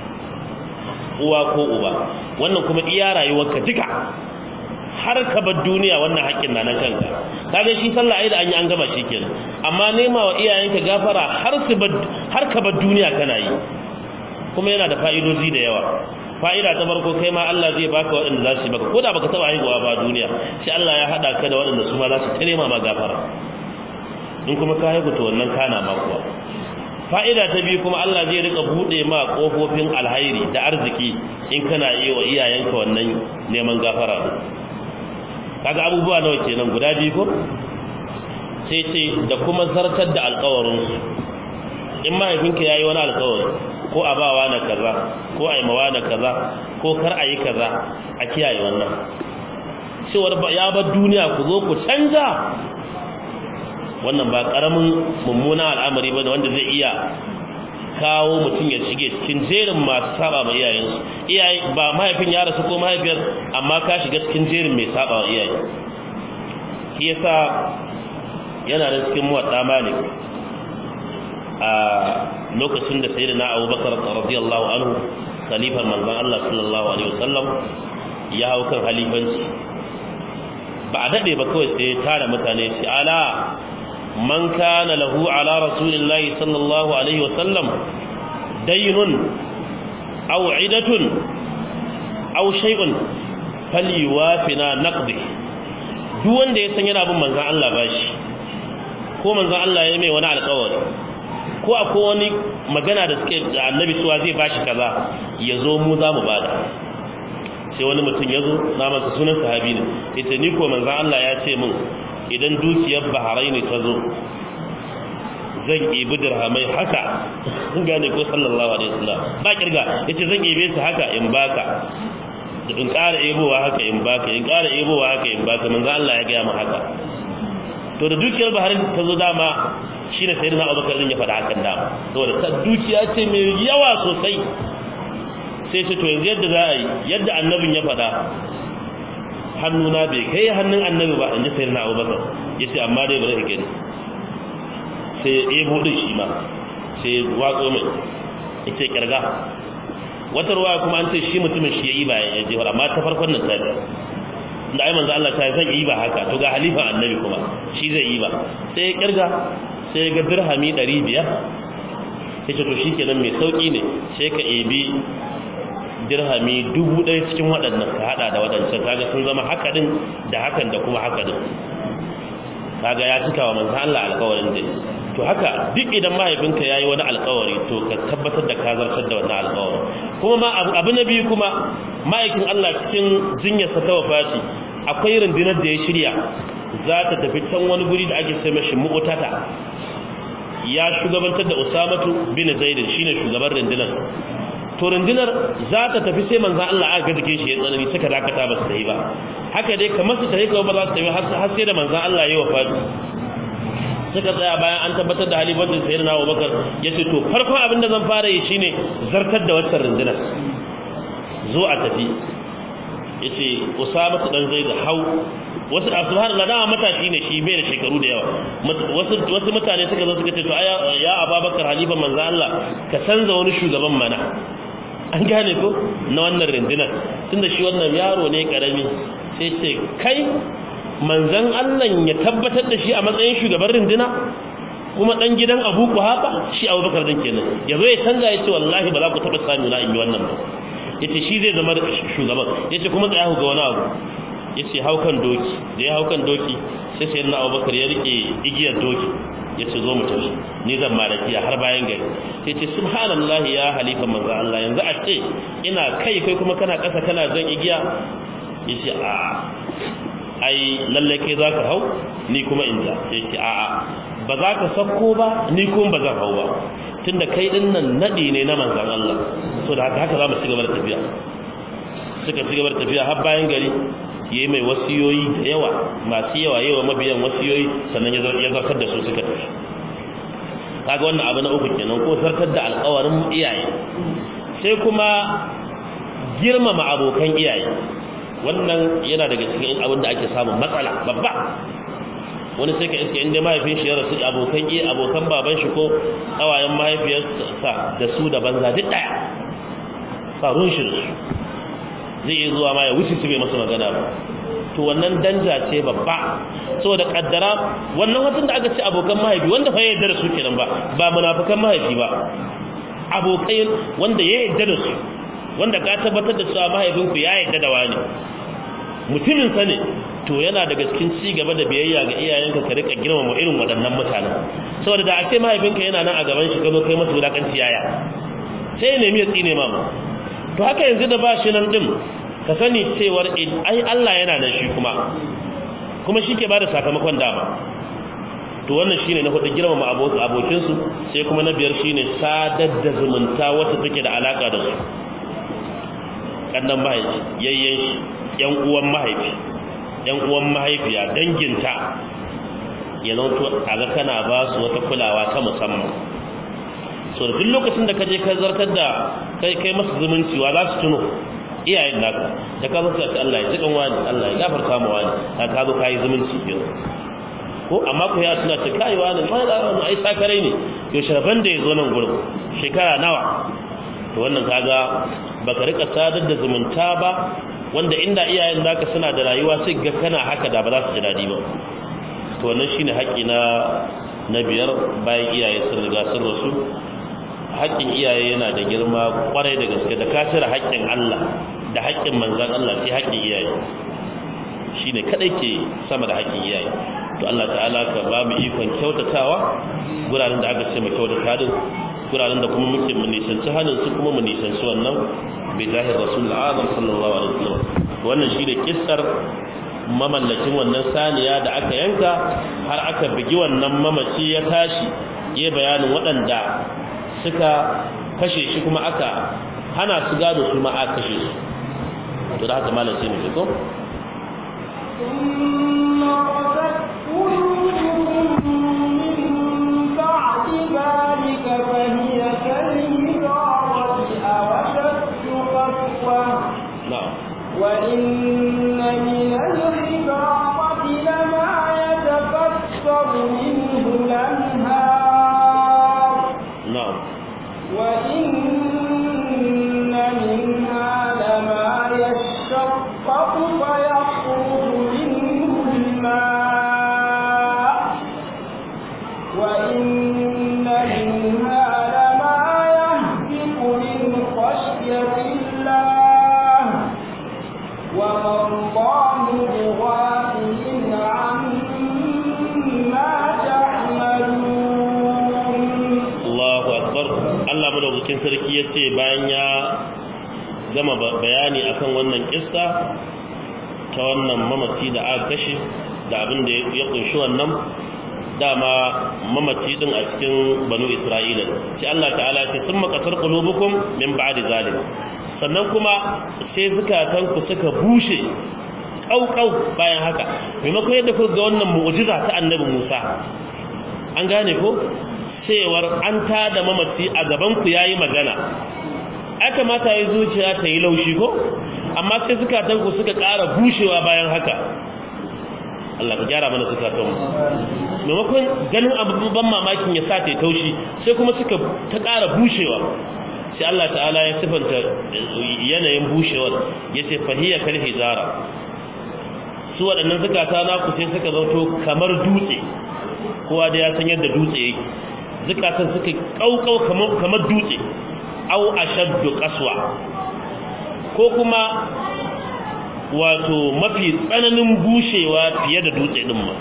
uwa ko uba wannan kuma iya rayuwarka duka har ka bar duniya wannan haƙƙin na nan kanka kaga shi sallah ai da an yi an gama shi kenan amma nema wa iyayenka gafara har su har ka bar duniya kana yi kuma yana da fa'idoji da yawa fa'ida ta farko kai ma Allah zai baka waɗanda za su yi maka ko da baka taba haihuwa ba duniya sai Allah ya hada ka da waɗanda su ma za su tare ma gafara in kuma ka haihu to wannan kana ma kuwa fa'ida ta biyu kuma Allah zai rika bude ma kofofin alhairi da arziki in kana yi wa iyayenka wannan neman gafara din kaga abubuwa nawa kenan guda biyu ko sai ce da kuma zartar da alƙawarin su in mahaifinka yayi wani alƙawari ko a bawa na kaza ko a yi mawa na kaza ko kar a yi kaza a kiyaye wannan cewar ya bar duniya ku zo ku canza wannan ba karamin mummuna al'amari ba wanda zai iya kawo mutum ya shige cikin jerin masu saba ma iyayensu iyaye ba mahaifin ya rasu ko mahaifiyar amma ka shiga cikin jerin mai saba wa iyaye shi yasa yana da cikin muwadda malik a lokacin da sayyidina abubakar radiyallahu anhu khalifar manzon Allah sallallahu alaihi wasallam ya hau kan halifanci ba a dade ba kawai sai tara mutane shi ala man kana lahu ala rasulillahi sallallahu alaihi wasallam daynun aw idatun aw shay'un falyuwafina naqdi duk wanda ya san yana bin manzon Allah bashi ko manzon Allah ya mai wani alƙawari ko akwai wani magana da suke da annabi suwa zai bashi kaza ya zo mu za mu bada sai wani mutum ya zo na masa sunan sahabi ne ita ni ko manzon Allah ya ce min idan dukiyar baharai ne ta zo zan ibi dirhamai haka gane ko sallallahu alaihi wasallam ba kirga yace zan ibe su haka in baka in ƙara ebowa haka in baka in ƙara ebowa haka in baka manzo Allah ya gaya mu haka to da dukiyar baharin ta zo dama shine sayyidina Abubakar din ya faɗa hakan dama saboda ta dukiya ce mai yawa sosai sai ce to yanzu yadda za a yi yadda annabin ya faɗa hannuna bai kai hannun annabi ba in ji sayyidina Abubakar yace amma dai bari ka gani sai ya ebo din shi ma sai ya watso mai yace kirga wata ruwa kuma an ce shi mutumin shi ya yi ba ya je amma ta farkon nan sai da ai manzo Allah ta zan yi ba haka to ga halifa annabi kuma shi zai yi ba sai ya kirga sai ya ga dirhami 500 yace to shikenan mai sauki ne sai ka ebi dirhami dubu ɗaya cikin waɗannan ka hada da waɗancan kaga sun zama haka din da hakan da kuma haka din kaga ya cika wa manzo Allah alƙawarin dai to haka duk idan mahaifinka ya yi wani alkawari to ka tabbatar da ka zartar da wannan alkawari kuma ma abu na biyu kuma ma'aikin Allah cikin jinyarsa ta wafati akwai rundunar da ya shirya za ta tafi can wani guri da ake sai mashi mu'utata ya shugabantar da usamatu bin zaidin shine shugaban rundunar to rundunar za ta tafi sai manzan Allah aka ga jikin shi ya tsanani suka dakata ba su yi ba haka dai kamar su tafi kawai ba za su tafi har sai da manzan Allah ya wafati suka tsaya bayan an tabbatar da halifancin sayar na abubakar ya ce to farkon abin da zan fara yi shine zartar da waccan rundunar zo a tafi ya ce usama su dan zai da hau wasu a subhan Allah dama matashi ne shi bai da shekaru da yawa wasu mutane suka zo suka ce to ya ababakar halifan manzo Allah ka canza wani shugaban mana an gane ko na wannan rundunar tunda shi wannan yaro ne karami sai ce kai manzan Allah ya tabbatar da shi a matsayin shugaban rinduna kuma dan gidan Abu Quhafa shi Abu Bakar din kenan yazo ya canza yace wallahi ba za ku taba sami na in yi wannan ba yace shi zai zama shugaban yace kuma tsaya ga wani abu yace haukan doki da ya haukan doki sai sai na Abu Bakar ya rike igiyar doki yace zo mu tafi ni zan malakiya har bayan gari yace subhanallahi ya halifa manzo Allah yanzu a ce ina kai kai kuma kana kasa kana zan igiya yace a ai lalle kai za ka hau ni kuma in ja yake a'a ba za ka sakko ba ni kuma ba zan hau ba tunda kai din nan nadi ne na manzon Allah so da haka haka za mu ci gaba da tafiya suka ci gaba da tafiya har bayan gari yayi mai wasiyoyi da yawa masu yawa yawa mabiyan wasiyoyi sannan ya zartar da su suka tafi kaga wannan abu na uku kenan ko zartar da alƙawarin iyaye sai kuma girmama abokan iyaye wannan yana daga cikin abin da ake samun matsala babba wani sai ka iske inda mahaifin shi ya rasu abokan iya abokan baban shi ko kawayen mahaifiyarsa da su da banza duk daya farun shi zai iya zuwa ma ya wuce su bai masa magana ba to wannan danja ce babba saboda kaddara wannan watan da aka ce abokan mahaifi wanda fa ya yarda da su kenan ba ba munafikan mahaifi ba abokai wanda ya yarda da su wanda ka tabbatar da cewa mahaifinku ya yarda da wani mutumin sa ne to yana daga cikin ci gaba da biyayya ga iyayenka ka rika girmama irin waɗannan mutanen saboda da a ce mahaifinka yana nan a gaban shi ka zo kai masa wulakanci yaya sai ya nemi ya tsine ma to haka yanzu da ba shi nan din ka sani cewar ai Allah yana nan shi kuma kuma shi ke bada sakamakon dama to wannan shine na hudu girmama abokin su sai kuma na biyar shine sadar da zumunta wacce take da alaka da su kannan mahaifi yayyen shi yan uwan mahaifi yan uwan mahaifiya danginta ya zanto a ga kana ba su wata kulawa ta musamman so duk lokacin da ka je ka zartar da kai kai masa zumunci wa za su tuno iyayen naka da ka zaka ta Allah ya jikan wani Allah ya gafarta mu wani ka ka zo kai zumunci biyo ko amma ku ya tuna ta kai wani ma da wani ai sakarai ne yo sharban da yazo nan gurin shekara nawa to wannan kaga baka rika sadar da zumunta ba wanda inda iyayen naka suna da rayuwa sai ga kana haka da ba za su ji dadi ba to wannan shine haƙi na na biyar bayan iyaye sun riga sun rasu haƙƙin iyaye yana da girma kwarai da gaske da ka cire haƙƙin Allah da haƙƙin manzan Allah sai haƙƙin iyaye shine kadai ke sama da haƙƙin iyaye to Allah ta'ala ka ba mu ikon kyautatawa guraren da aka ce mu kyautata din guraren da kuma muke mu nisanci hannun su kuma mu nisanci wannan bi zahir rasul azam sallallahu alaihi wasallam wannan shine kissar mamallakin wannan saniya da aka yanka har aka bigi wannan mamaci ya tashi ya bayanin waɗanda suka kashe shi kuma aka hana su gado su ma aka kashe su to da haka malam sai mu fito ثم قست قلوبكم من بعد ذلك فهي كالحجارة أو أشد قسوة na'am وإن من الحجارة لما يتفسر منه الأنهار na'am وإن منها لما يشقق فيخرج منه الماء وإن منها لما يهبط من خشية الله وما الله بغافل عما تعملون Allahu akbar Allah madaukakin sarki yace bayan ya gama ba- bayani akan wannan kissa ta wannan mamaci da aka kashe da abin da ya kunshi wannan dama mamaci din a cikin banu Isra'ila sai Allah ta'ala ce sun makatar qulubukum min ba'di zalim sannan kuma sai zukatanku suka bushe kaukau bayan haka maimakon yadda kuka ga wannan mu'jiza ta annabi Musa an gane ko cewar an tada mamaci a gabanku ya yi magana aka mata yi zuciya ta yi laushi ko amma sai zukatanku suka ƙara bushewa bayan haka Allah ka gyara mana zukatanmu maimakon ganin abubuwan mamakin ya sa ta yi taushi sai kuma suka ta ƙara bushewa sai Allah ta'ala ya sifanta yanayin bushewar ya ce fahiyar kal hijara su waɗannan zukata naku sai suka zauto kamar dutse kowa da ya san yadda dutse yake zukatan suka kaukau kamar kamar dutse aw ashaddu qaswa ko kuma wato mafi tsananin bushewa fiye da dutse din ma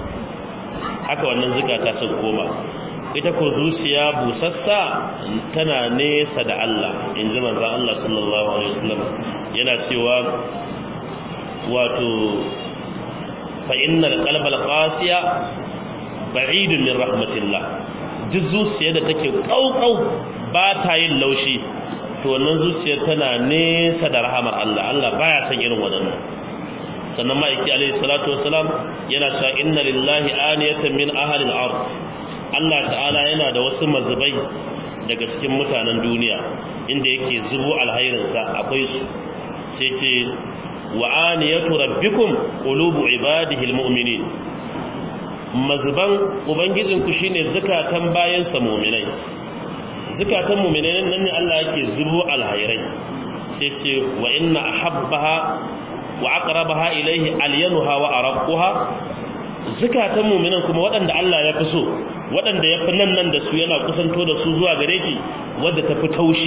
haka wannan zukata sun koma ita ko zuciya busassa tana nesa da Allah in ji manzon Allah sallallahu alaihi wasallam yana cewa wato fa innal qalbal qasiya ba'idun min rahmatillah duk zuciya da take kaukau ba ta yin laushi to wannan zuciyar tana nesa da rahamar Allah Allah baya son irin wadannan sannan ma'aiki alaihi salatu wassalam yana cewa inna lillahi aniyatan min ahli al-ard Allah ta'ala yana da wasu mazubai daga cikin mutanen duniya inda yake zubo alhairinsa akwai su sai ce wa aniyatu rabbikum qulubu ibadihi almu'minin mazban ubangijinku shine zakatan bayansa mu'minai zakatan mu'minai nan ne Allah yake zubo alhairai sai ce wa inna ahabbaha wa aqrabaha ilayhi alyanuha wa araqquha zakatan mu'minan kuma waɗanda Allah ya fi so waɗanda ya fi nan nan da su yana kusanto da su zuwa gare shi wadda ta fi taushi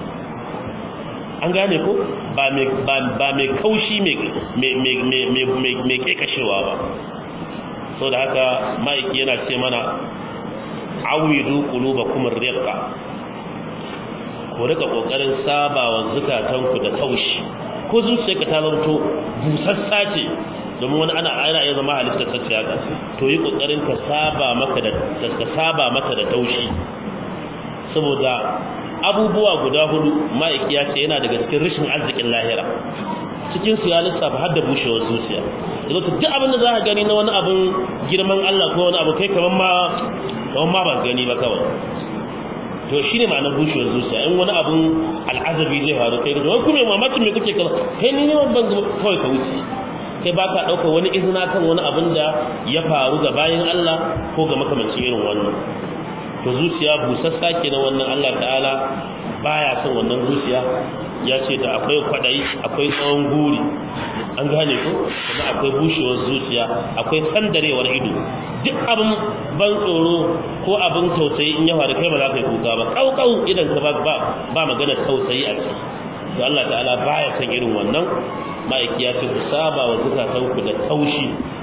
an gane ko ba mai kaushi mai kekashewa ba so da haka ma'aiki yana ce mana awidu kuluba kuma riƙa ku rika ƙoƙarin sabawa zukatanku da taushi ko zuciya ka ta zanto busassa ce domin wani ana ana iya zama halitta sacce haka to yi ƙoƙarin ka saba maka da ka saba maka da taushi saboda abubuwa guda hudu ma'aiki ya ce yana daga cikin rashin arzikin lahira cikin su ya lissafa har da bushewar zuciya yanzu to duk abin da za ka gani na wani abin girman Allah ko wani abu kai kaman ma kaman ma ban gani ba kawai to shine ma'anar bushewar zuciya in wani abun al'azabi zai faru kai da kuma mamakin me kuke kaza kai ni ne ban kawai ka wuce kai ba ka ɗauka wani izina kan wani abin da ya faru ga bayan Allah ko ga makamancin irin wannan to zuciya busassa kenan wannan Allah ta'ala baya son wannan zuciya ya ce da akwai kwadayi akwai tsawon guri an gane ko kuma akwai bushewar zuciya akwai sandarewar ido duk abin ban tsoro ko abin tausayi in ya faru kai ba za ka yi kuka ba kaukau idan ka ba ba magana tausayi a ciki to Allah ta'ala baya son irin wannan ma'aiki ya ce ku saba wa zukatanku da taushi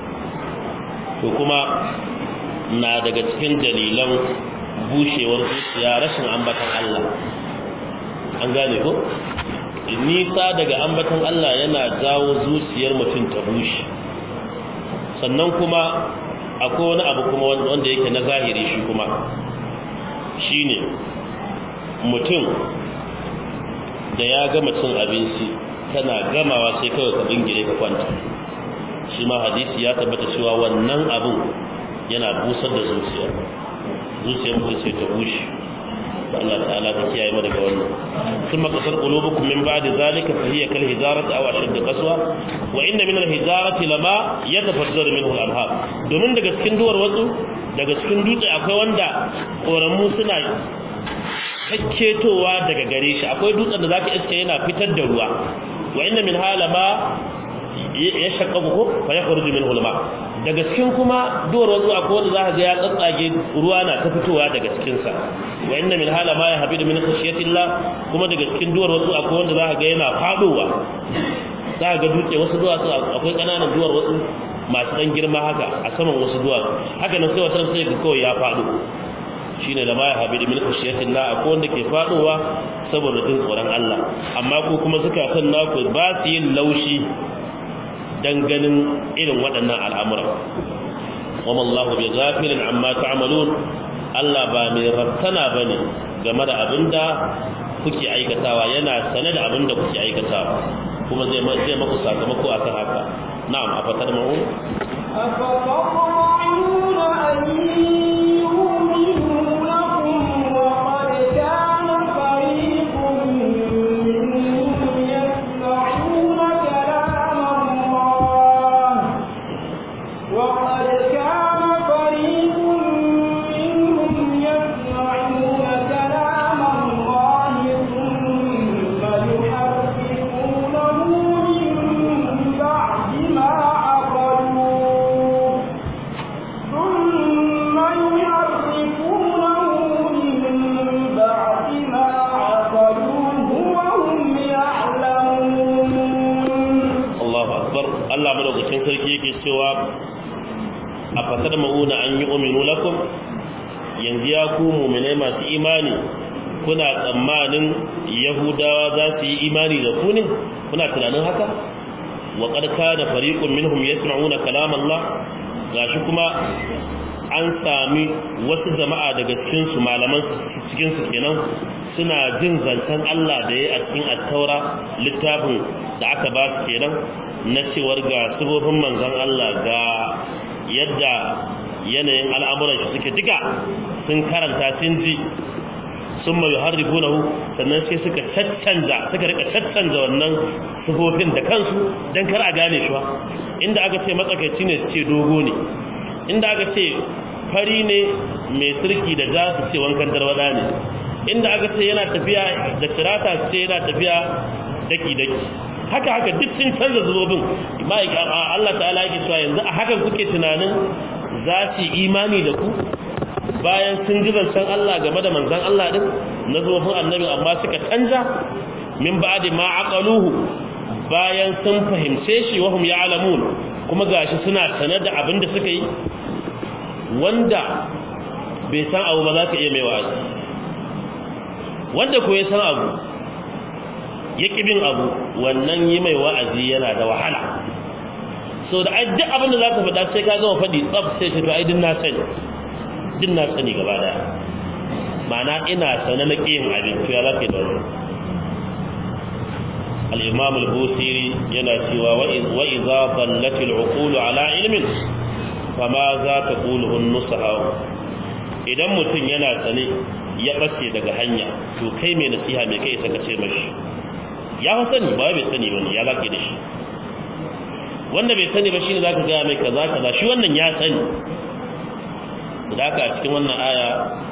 to kuma na daga cikin dalilan bushewar zuciya rashin ambatan Allah an gane ko nisa daga ambatan Allah yana jawo zuciyar mutum ta bushe sannan kuma akwai wani abu kuma wanda yake na zahiri shi kuma shine mutum da ya gama cin abinci kana gamawa sai kawai ka bingire ka kwanta shi ma hadisi ya tabbata cewa wannan abun yana busar da zuciya zuciyar mutum sai ta bushe Allah ta'ala ta kiyaye mu daga wannan thumma qasar qulubukum min ba'di zalika fa hiya kal hijarati aw ashaddu qaswa wa inna min al hijarati lama yatafajjaru minhu al anhar domin daga cikin duwar wasu daga cikin dutse akwai wanda koramu suna kakketowa daga gare shi akwai dutsen da zaka iske yana fitar da ruwa wa inna min halama ya shakkaku ko fa yakhruju minhu al daga cikin kuma duwar wasu akwai wanda zaka ga ya tsatsage ruwa na ta fitowa daga cikin sa wa inna min hala ma yahbidu min khashyatillah kuma daga cikin duwar wasu akwai wanda zaka ga yana fadowa zaka ga dutse wasu duwatsu akwai kananan duwar wasu masu dan girma haka a saman wasu duwatsu haka nan sai wata sai ga kawai ya fado shine da ma yahbidu min khashyatillah akwai wanda ke fadowa saboda jin tsoron Allah amma ko kuma zukatan naku ba su yin laushi dan ganin irin waɗannan al'amuran wama Allah bi ghafilin amma ta'malun Allah ba mai rattana bane game da abinda kuke aikatawa yana sane da abinda kuke aikatawa kuma zai zai maku sakamako akan haka na'am afatar ma'un أفتطمعون أن يؤمنوا لكم وقد كان فريق منهم يسمعون كلام الله وقد كان فريق منهم يسمعون كلام الله ثم يحرفونه من بعد ما عقلوه ثم يحرفونه من بعد ما عقلوه وهم يعلمون Allahu akbar Allah madaukakin sarki yake cewa a fasar ma'una an yi uminu lakum yanzu ya ku mu'minai masu imani kuna tsammanin yahudawa za su yi imani da ku ne kuna tunanin haka wa qad kana fariqun minhum yasma'una kalam Allah gashi kuma an sami wasu jama'a daga cikin su malaman cikin su kenan suna jin zancen Allah da ya a cikin at-taura littafin da aka ba su kenan na cewar ga sifofin manzon Allah ga yadda yanayin al'amuran shi suke duka sun karanta sun ji sun mai harrifunahu sannan sai suka caccanza suka rika caccanza wannan sifofin da kansu don kar a gane shi ba inda aka ce matsakaici ne su ce dogo ne inda aka ce fari ne mai sirki da za su ce wankan tarwada ne inda aka ce yana tafiya da tirata su ce yana tafiya daki-daki haka haka duk sun canza zubobin Allah ta'ala yake cewa yanzu a hakan kuke tunanin za su yi imani da ku bayan sun ji zancen Allah game da manzan Allah din na zubobin annabi amma suka canja min ba'di ma aqaluhu bayan sun fahimce shi wa hum ya'lamun kuma gashi suna sanar da abin da suka yi wanda bai san abu ba za ka iya mai wa'azi wanda ko ya san abu ya bin abu wannan yi mai wa'azi yana da wahala so da ai duk abin da za ka faɗa sai ka gama faɗi tsaf sai shi to ai din na sani din na sani gaba daya ma'ana ina sane na ƙiyin abin to ya za ka yi da wani al-imam al-busiri yana cewa wa idza dallat al-uqulu ala ilmin fama za ta quluhu an-nusaha idan mutum yana sane ya bace daga hanya to kai mai nasiha mai kai saka ce mashi ya fa sani ba bai sani bane ya zaka da shi wanda bai sani ba shine zaka ga mai kaza kaza shi wannan ya sani da haka a cikin wannan aya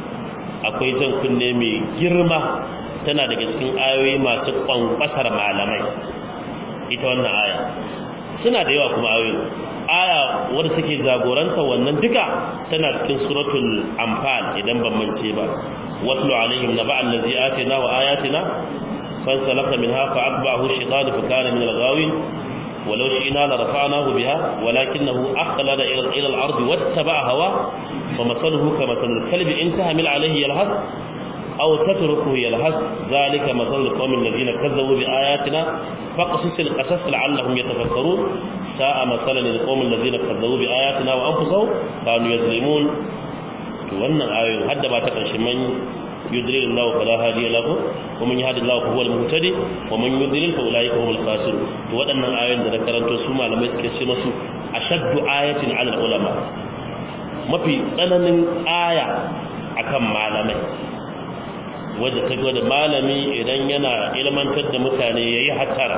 akwai jan kunne mai girma tana daga cikin ayoyi masu kwankwasar malamai ita wannan aya suna da yawa kuma ayoyi aya wadda take jagoranta wannan duka tana cikin suratul anfal idan ban mance ba watlu alaihim naba allazi atina wa ayatina fansalaka minha fa atba'ahu shaytan fa kana min al-ghawin ولو شئنا لرفعناه بها ولكنه أخلد إلى الأرض واتبع هواه فمثله كمثل الكلب إن تهمل عليه يلهث أو تتركه يلهث ذلك مثل القوم الذين كذبوا بآياتنا فقصص القصص لعلهم يتفكرون ساء مثلا للقوم الذين كذبوا بآياتنا وأنفسهم كانوا يظلمون wannan ayoyin hadda ba ta karshe man yudlil Allah fala hadiya lahu wa man yahdi Allah huwal muhtadi wa man yudlil fa ulaika humul khasirun to waɗannan ayoyin da na karanto su malamai suke ce musu ashaddu ayatin ala ulama mafi tsananin aya akan malamai wadda ta gwada malami idan yana ilmantar da mutane ya yi hatara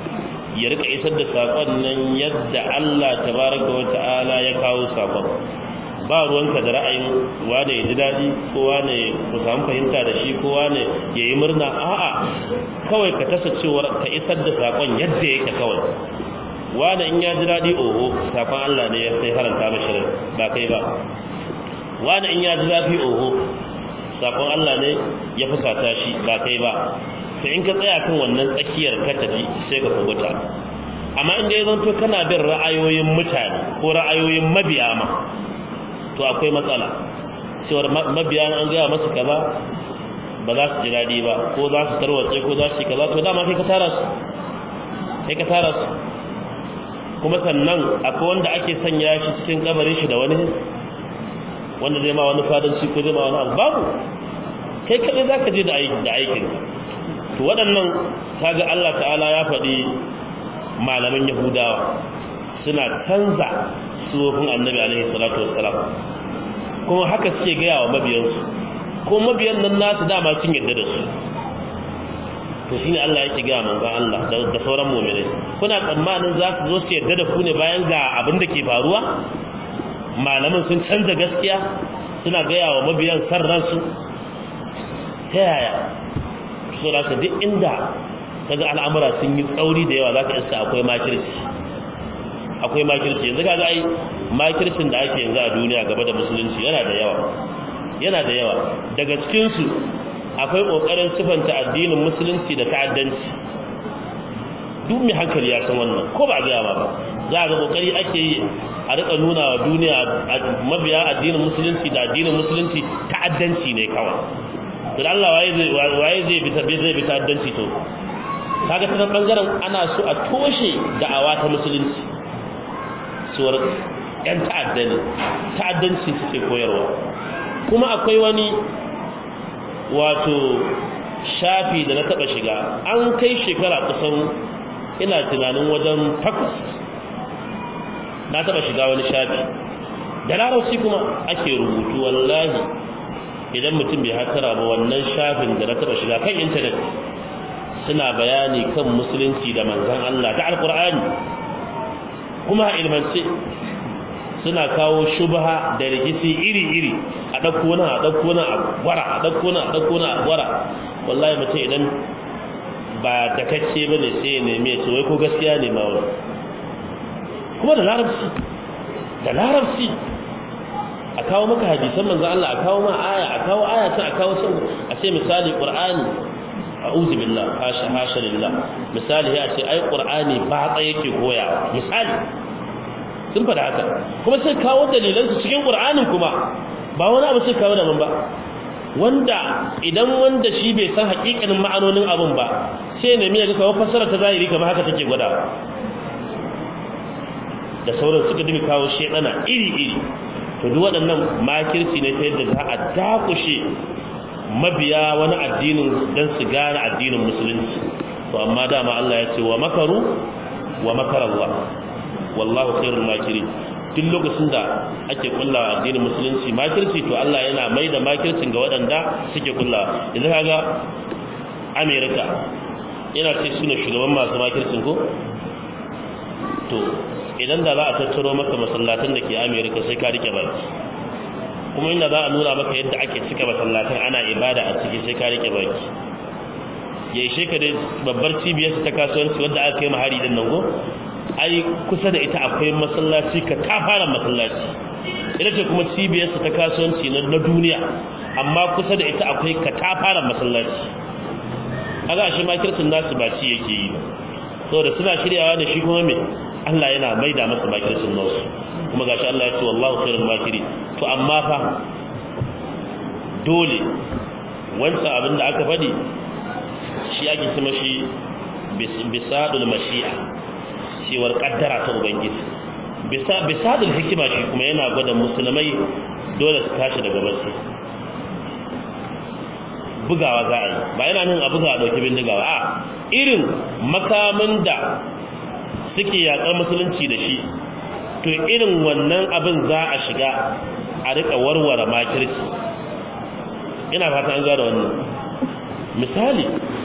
ya rika isar da saƙon nan yadda Allah tabaraka wa ta'ala ya kawo saƙon ba ruwanka da ra'ayin wane ya ji daɗi ko wane ku samu fahimta da shi ko wane ya yi murna a'a kawai ka tasa cewar ka isar da saƙon yadda yake kawai wane in ya ji daɗi oho saƙon Allah ne ya sai haranta mashi ba kai ba wane in ya ji zafi oho sakon Allah ne ya fusata shi ba kai ba to in ka tsaya kan wannan tsakiyar ka tafi sai ka kubuta amma inda ya zanto kana bin ra'ayoyin mutane ko ra'ayoyin mabiya ma to akwai matsala cewar mabiya an gaya masu kaza ba za su ji daɗi ba ko za su tarwatse ko za su yi kaza to dama kai ka tara su kai ka tara su kuma sannan akwai wanda ake sanya shi cikin kabarin shi da wani wanda zai ma wani fadanci ko zai ma wani abu babu kai kadai za ka je da aikin to waɗannan kaga Allah ta'ala ya faɗi malaman yahudawa suna canza sufofin annabi alaihi salatu wassalam kuma haka suke gaya wa mabiyansu ko mabiyan nan nasu dama sun yadda da su to shine Allah yake gaya manzon Allah da sauran mu'minai kuna tsammanin za su zo su yadda da ku ne bayan ga abin da ke faruwa malaman sun canza gaskiya suna gaya wa mabiyan san ransu ta yaya so da duk inda kaga al'amura sun yi tsauri da yawa zaka iska akwai makirci akwai makirci yanzu kaga ai makircin da ake yanzu a duniya gaba da musulunci yana da yawa yana da yawa daga cikin su akwai kokarin sifanta addinin musulunci da ta'addanci duk mai hankali ya san wannan ko ba ga ba za ga kokari ake yi a rika nuna wa duniya mabiya addinin musulunci da addinin musulunci ta'addanci ne kawai to da Allah waye zai waye zai bi tabbe zai bi ta'addanci to kaga ta bangaren ana so a toshe da'awa ta musulunci suwar yan ta'adda ne ta'addanci suke koyarwa kuma akwai wani wato shafi da na taba shiga an kai shekara kusan ina tunanin wajen takwas na taba shiga wani shafi da larabci kuma ake rubutu wallahi idan mutum bai hatara ba wannan shafin da na taba shiga kan intanet suna bayani kan musulunci da manzan Allah da alkur'ani kuma ilmance suna kawo shubha da rikici iri-iri a ɗauko nan a ɗauko nan a gwara a ɗauko nan a ɗauko nan a gwara wallahi mutum idan ba da kacce ba ne sai ya neme ce wai ko gaskiya ne ma wani kuma da larabci da larabci a kawo maka hadisan manzo Allah a kawo ma aya a kawo aya ta a kawo sun a ce misali qur'ani a'udhu billah hasha hasha lillah misali ya ce ai qur'ani ba tsa yake koyawa misali sun faɗa haka kuma sai kawo dalilan su cikin qur'anin kuma ba wani abu sai kawo daban ba wanda idan wanda shi bai san hakikanin ma'anonin abun ba sai ne mai ga kawo fassara ta zahiri kamar haka take gwada da sauran suka dinga kawo shedana iri-iri to duk waɗannan makirci ne ta yadda za a dakushe mabiya wani addinin don su gane addinin musulunci to amma dama Allah ya ce wa makaru wa makar Allah wallahu khairul makirin duk lokacin da ake kullawa addinin musulunci makirci to Allah yana mai da makircin ga waɗanda suke kullawa yanzu kaga America yana ce suna shugaban masu makircin ko to idan da za a tattaro maka masallatan da ke America sai ka rike baki kuma inda za a nuna maka yadda ake cika masallatan ana ibada a ciki sai ka rike baki ya ishe ka dai babbar cibiyar ta kasuwanci wadda aka yi mahari din nan go ai kusa da ita akwai masallaci ka fara masallaci ita ce kuma cibiyar ta kasuwanci na duniya amma kusa da ita akwai ka fara masallaci kaga shi makircin nasu ba ci yake yi saboda suna shiryawa da shi kuma me Allah yana maida masa makircin nasu kuma gashi Allah ya ce wallahu khairul makiri to amma fa dole wancan abin da aka faɗi shi ake kuma shi bisadul mashi'a cewar kaddara ta ubangiji bisadul hikima shi kuma yana gwada musulmai dole su tashi daga barci bugawa za a yi ba yana nan a buga a ɗauki bindigawa a irin makamin da suke yaƙar musulunci da shi to irin wannan abin za a shiga a riƙa warware makirci ina fata an gane wannan misali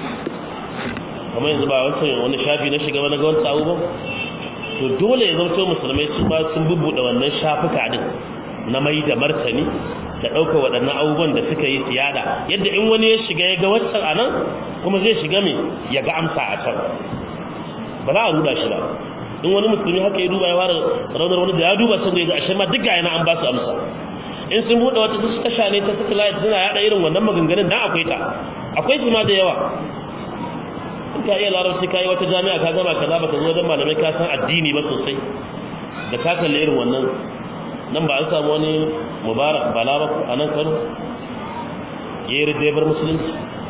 kamar yanzu ba wancan wani shafi na shiga wani ga wancan abubuwan to dole ya zamto musulmai su ma sun bubbuɗe wannan shafuka din na mai da martani da ɗaukar waɗannan abubuwan da suka yi siyada yadda in wani ya shiga ya ga wancan a nan kuma zai shiga mai ya ga amsa a can ba za a ruda shi ba in wani musulmi haka ya duba ya fara raunar wani da ya duba sun ga ashe ma duk ga yana an ba su amsa in sun buɗe wata su tasha ne ta satellite suna yaɗa irin wannan maganganun dan akwai ta akwai su ma da yawa in ka iya larabci ka yi wata jami'a ka gama kaza ba ka zo wajen malamai ka san addini ba sosai da ka kalli irin wannan nan ba an samu wani mubarak bala ba a nan kano ya yi rijebar musulunci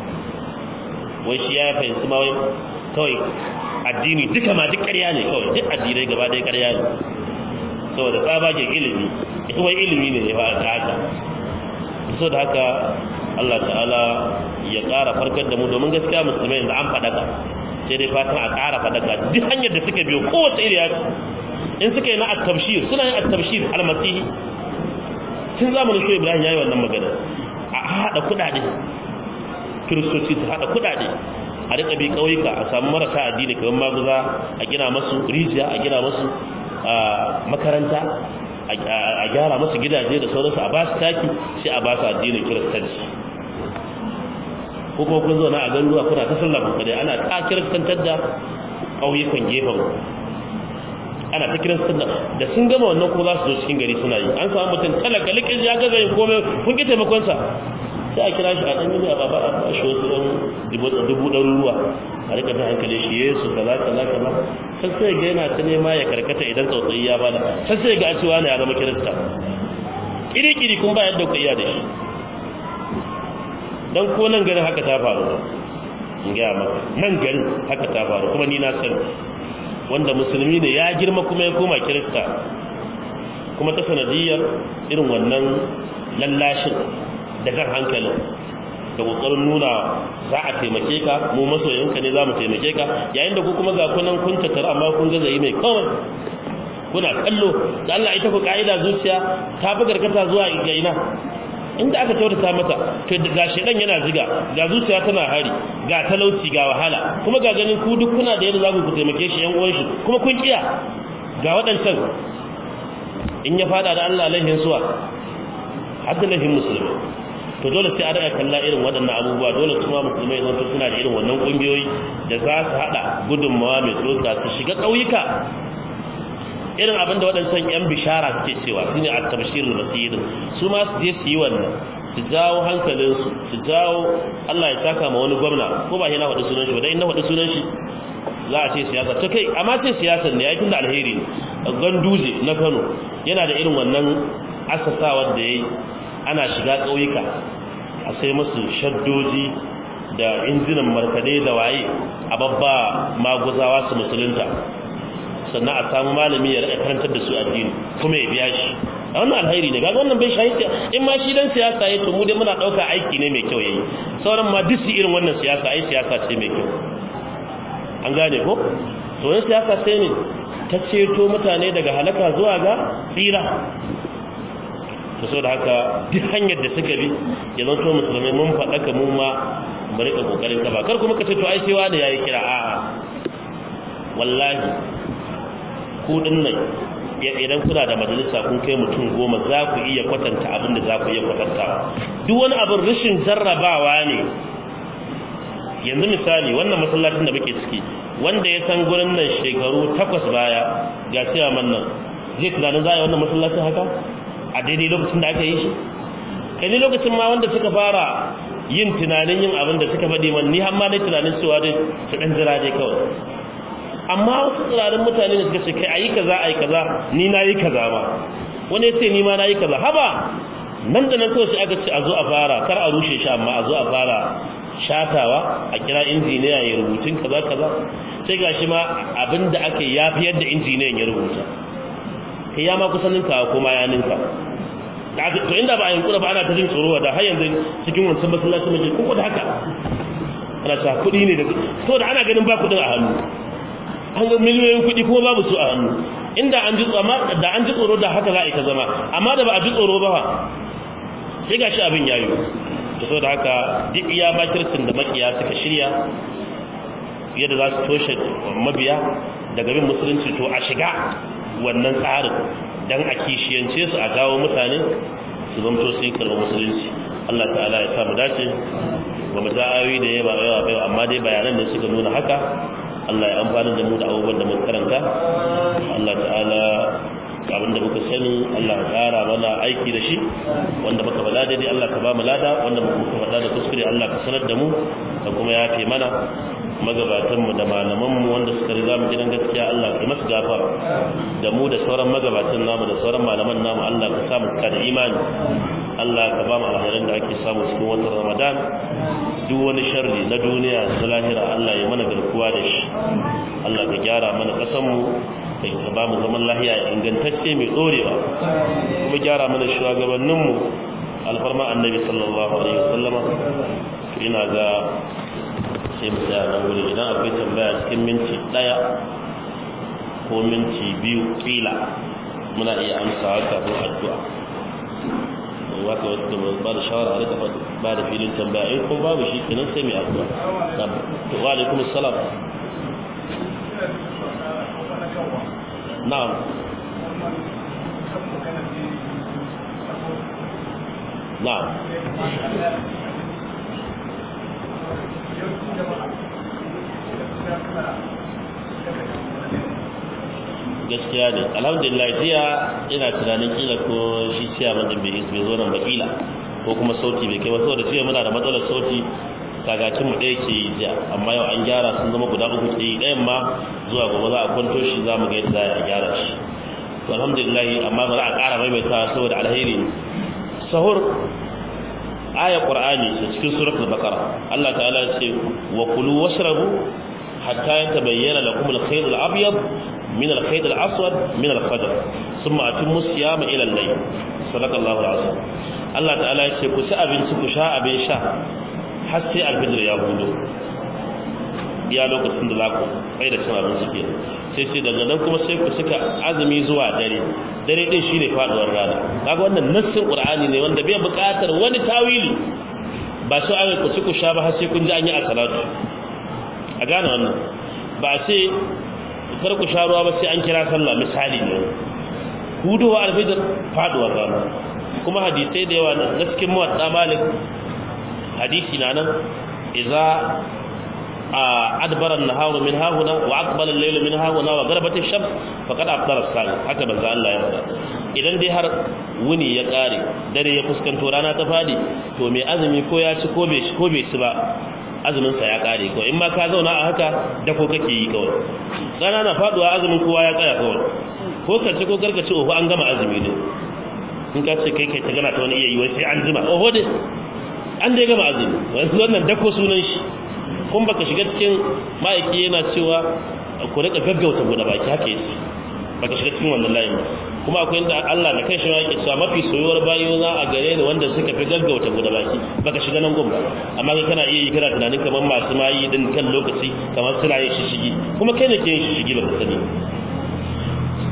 wai shi ya fahimci ma wai kawai addini duka ma duk ƙarya ne kawai duk addinai gaba ɗaya ƙarya ne saboda tsabagen ilimi ita wai ilimi ne ya ta haka so da haka Allah ta'ala ya ƙara farkar da mu domin gaskiya musulmai da an faɗaka sai dai fatan a ƙara faɗaka duk hanyar da suka biyo kowace iriya in suka yi na at-tabshir suna yin at-tabshir al-masihi tun zamanin shi Ibrahim yayi wannan magana a hada kudade kiristoci su hada kudade a rika bi kauyuka a samu marasa addini kamar maguza a gina masu rijiya a gina masu makaranta a gyara masu gidaje da sauransu a ba su taki sai a ba su addinin kiristanci ko kuma kun zauna a garuruwa kuna ta sallah ku dai ana ta kiristantar da ƙauyukan gefen ana ta kiristantar da sun gama wannan ko za su zo cikin gari suna yi an samu mutum talaka likin ya gaza yin komai kun ki taimakon sa sai a kira shi a ɗan yi a baba a ba shi wasu ɗan dubu ɗaruruwa a rika ta hankali shi yesu kaza kaza kaza sai sai ga yana ta nema ya karkata idan tsautsayi ya bada sai sai ga cewa ne ya zama kirista kiri-kiri kun ba yadda ku iya da shi dan ko nan garin haka ta faru in ga maka nan garin haka ta faru kuma ni na sani wanda musulmi ne ya girma kuma ya koma kirista kuma ta sanadiyar irin wannan lallashin da kan hankalin da kokarin nuna za a taimake ka mu masoyanka ne za mu taimake ka yayin da ku kuma ga kunan kun tattara amma kun gaza yi mai kawai kuna kallo da Allah ita ku ka'ida zuciya ta fi garkata zuwa ga ina inda aka kyautata mata to ga shedan yana ziga ga zuciya tana hari ga talauci ga wahala kuma ga ganin ku duk kuna da yadda za ku taimake shi yan uwan shi kuma kun kiya ga waɗancan in ya fada da Allah laihin suwa hadda laihin musulmi to dole sai a daga kalla irin waɗannan abubuwa dole kuma musulmai zan suna da irin wannan ƙungiyoyi da za su haɗa gudunmawa mai tsoka su shiga ƙauyuka irin abin da waɗancan 'yan bishara suke cewa su ne a tabshirin basirin su ma su je su yi wannan su jawo hankalinsu su jawo Allah ya saka ma wani gwamna ko ba yana faɗi sunan shi ba dai na faɗi sunan shi za a ce siyasa ta kai amma ce siyasar ne ya yi tunda alheri ne ganduje na kano yana da irin wannan asasawar da ya yi ana shiga ƙauyuka a sai masu shaddoji da injinan markade da waye a babba maguzawa su musulunta sannan a samu malami ya rika karantar da su addini kuma ya biya shi a wannan alhairi ne gaga wannan bai shahi in ma shi dan siyasa ya to mu dai muna dauka aiki ne mai kyau yayi sauran ma duk irin wannan siyasa ai siyasa ce mai kyau an gane ko to wannan siyasa sai ne ta ceto mutane daga halaka zuwa ga tsira ta so da haka duk hanyar da suka bi ya zanto musulmai mun faɗaka mu ma mu rika kokarin ka ba kar kuma ka ce to ai sai wani yayi kira a'a wallahi ku dinnan idan kuna da majalisa kun kai mutum goma za ku iya kwatanta abin da za ku iya kwatantawa duk wani abin rashin jarrabawa ne yanzu misali wannan masallacin da muke ciki wanda ya san gurin nan shekaru takwas baya ga cewa man nan zai tunanin za a yi wannan masallacin haka a daidai lokacin da aka yi shi kai ne lokacin ma wanda suka fara yin tunanin yin abin da suka faɗi man ni har ma dai tunanin cewa dai su ɗan jira dai kawai amma wasu tsirarin mutane da suka ce kai ayi kaza ayi kaza ni na yi kaza ba wani ya ce ni ma na yi kaza haba nan da nan kawai sai aka ce a zo a fara kar a rushe shi amma a zo a fara shatawa a kira injiniya ya rubutun kaza kaza sai gashi ma abinda ake yafi yadda injiniyan ya rubuta kai ya ma kusan ninka ko ma ya ninka to inda ba a yankura ba ana ta jin tsoro da har yanzu cikin wancan masallaci mai kuku da haka ana ta kuɗi ne da to da ana ganin ba kuɗin a hannu an ga miliyoyin kuɗi kuma babu su a hannu inda an ji tsama da an ji tsoro da haka za a yi ta zama amma da ba a ji tsoro ba sai gashi abin yayi to so da haka duk iya bakircin da makiya suka shirya yadda za su toshe mabiya daga bin musulunci to a shiga wannan tsarin dan a kishiyance su a gawo mutane su zamto su yi karɓar musulunci Allah ta'ala ya samu dace ba mu za ayoyi da yawa yawa bai amma dai bayanan da suka nuna haka Allah ya amfani da mu da abubuwan da muka karanta Allah ta'ala abin da muka sani Allah ya kara mana aiki da shi wanda muka faɗa daidai Allah ka ba mu lada wanda muka faɗa da kuskure Allah ka sanar da mu da kuma ya fi mana magabatan mu da malaman mu wanda suka riga mu gidan gaskiya Allah ka masu gafara da mu da sauran magabatan namu da sauran malaman namu Allah ka samu ka da imani Allah ka ba mu alherin da ake samu cikin watan Ramadan duk wani sharri na duniya da lahira Allah ya mana garkuwa da shi Allah ka gyara mana kasan mu ka ba mu zaman lahiya ingantacce mai dorewa kuma gyara mana shugabannin mu alfarma annabi sallallahu alaihi wasallama ina ga sai mu tsaya nan wuri idan akwai tambaya cikin minti daya ko minti biyu kila muna iya amsawa kafin addu'a wata wata ba da shawara a rika ba da filin tambaya in kuma babu shi kenan sai mai addu'a to wa alaikum assalam na'am na'am gaskiya ne alhamdulillah jiya ina tunanin kila ko shi ciya man da bai zo nan ba kila ko kuma sauti bai kai ba saboda jiya muna da matsalar sauti kagacin mu ɗaya ke jiya amma yau an gyara sun zama guda uku ke yi ɗayan ma zuwa gobe za a kwanto shi za mu ga yadda za a gyara shi to alhamdulillah amma ba za a ƙara maimaita saboda alheri sahur aya qur'ani ta cikin suratul baqara Allah ta'ala ya ce wa kulu washrabu hatta yatabayyana lakum al-khayt al-abyad من الخيط الأسود من الفجر ثم أتموا الصيام إلى الليل صدق الله العظيم الله تعالى يقول ku ci abinci ku sha abin sha har sai alfijir ya hudu ya lokacin da za ku kai da cin abinci ke sai sai daga nan kuma sai ku suka azumi zuwa dare dare din shine faduwar rana kaga wannan nassin qur'ani ne wanda bai buƙatar wani tawili ba su ayi ku ci ku sha ba har sai kun ji an yi a salatu a gane wannan ba sai kar ku sha ruwa ba sai an kira sallah misali ne hudowa alfijir faduwar rana kuma hadisai da yawa na cikin muwatta malik hadisi na nan idza adbara an-naharu min hahuna wa aqbala al-laylu min hahuna wa gharabat ash-shams faqad aftara as-sa'im haka banza Allah ya faɗa idan dai har wuni ya kare dare ya fuskanto rana ta fadi to mai azumi ko ya ci ko bai ci ko bai ci ba azumin sa ya kare ko in ma ka zauna a haka da ko kake yi kawai rana na faduwa azumin kowa ya tsaya kawai ko ka ci ko karka ci oho an gama azumi ne in ka ce kai kai ta gana ta wani iya yi wai sai an jima oho dai an dai gama azumi wannan dako sunan shi kun baka shiga cikin ma'aiki yana cewa ku rika gaggauta buɗe baki haka yace baka shiga cikin wannan layin ba kuma akwai inda Allah da kai shi ma yake cewa mafi soyuwar bayo na a gare ni wanda suka fi gaggauta buɗe baki baka shiga nan gun ba amma kai kana iya yi kana tunanin kamar masu mayi din kan lokaci kamar suna yin shishigi kuma kai ne ke yin shishigi baka sani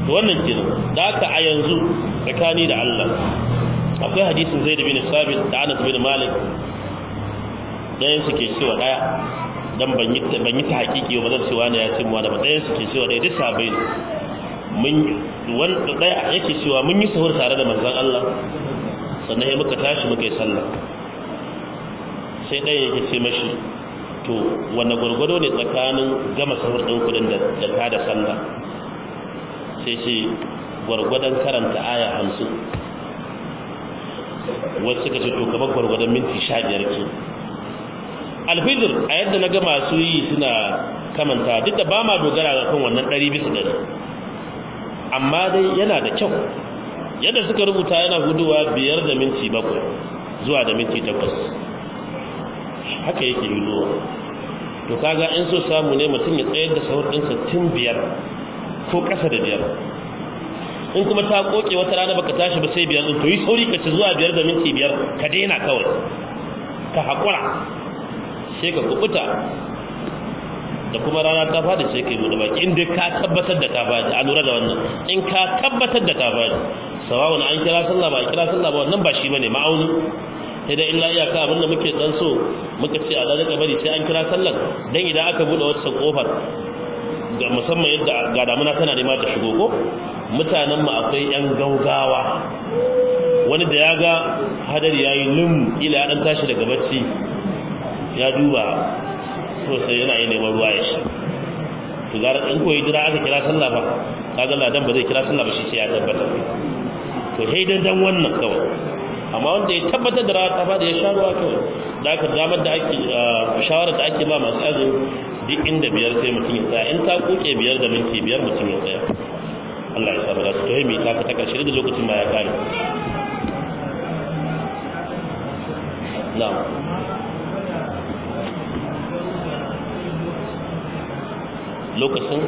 to wannan kenan da haka a yanzu tsakani da Allah akwai hadisin Zaid bin Sabit da Anas bin Malik dayan suke cewa daya dan ban yi ban yi ta hakiki ba zan cewa ne ya ce mu da dayan suke cewa daya duk sabai ne mun wanda daya yake cewa mun yi sahur tare da manzon Allah sannan ya muka tashi muka yi sallah sai daya yake ce mashi to wanne gwargwado ne tsakanin gama sahur din kudin da da ta da sallah sai ce gwargwadon karanta aya hamsin wasu suka ce to kamar gwargwadon minti sha biyar ke alfijir a yadda na ga masu yi suna kamanta duk da ba ma dogara ga kan wannan ɗari bisa ɗari amma dai yana da kyau yadda suka rubuta yana guduwa biyar da minti bakwai zuwa da minti takwas haka yake guduwa to kaga in so samu ne mutum ya tsayar da sahur ɗinsa tun biyar ko ƙasa da biyar in kuma ta koke wata rana baka tashi ba sai biyar din to yi sauri ka ci zuwa biyar da minti biyar ka daina kawai ka haƙura sai ka kubuta da kuma rana ta fada sai kai bude baki in dai ka tabbatar da ka fadi a lura da wannan in ka tabbatar da ka fadi sawawun an kira sallah ba a kira sallah ba wannan ba shi bane ma'auni sai da illa iyaka abin da muke dan so muka ce a dalika bari sai an kira sallar dan idan aka bude wata kofar ga musamman yadda ga damuna tana nema ta shigo ko mutanen mu akwai yan gaugawa wani da ya ga hadari yayi lum ila ya dan tashi daga bacci ya duba to sai yana yi neman ruwa ya sha to gara in koyi jira aka kira sallah ba kaga ladan ba zai kira sallah ba shi sai ya tabbata to sai dan dan wannan kawai amma wanda ya tabbatar da rata ba da ya sha ruwa kawai da aka damar da ake shawarar da ake ba masu azumi duk inda biyar sai mutum ya tsaya in ta kuke biyar da minti biyar mutum ya tsaya Allah ya sa ba su to mai ta ta karshe da lokacin ba ya kare na'am lokacin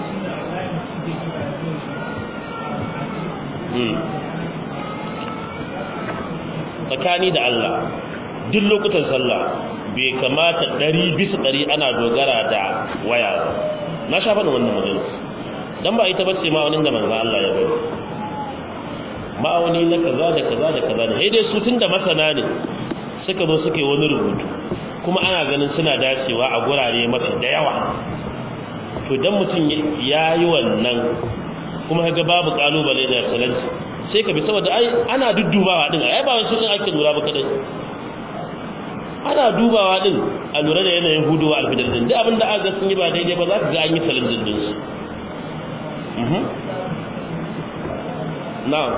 tsakani da Allah duk lokutan sallah bai kamata ɗari bisa ɗari ana dogara da waya ba na sha faɗin wannan majalis don ba ita bace ma'aunin da manzan Allah ya bari ma'auni na kaza da kaza da kaza da dai su tun da masana ne suka zo suka yi wani rubutu kuma ana ganin suna dacewa a gurare mafi da yawa to dan mutum ya yi wannan kuma ga babu kalubale da excellency sai ka bi saboda ai ana duddubawa din ai ba wani ake lura ba kadai ana dubawa din a lura da yanayin huduwa alfidar din duk abinda aka ga sun yi ba daidai ba za ka ga an yi challenge din su mhm na'am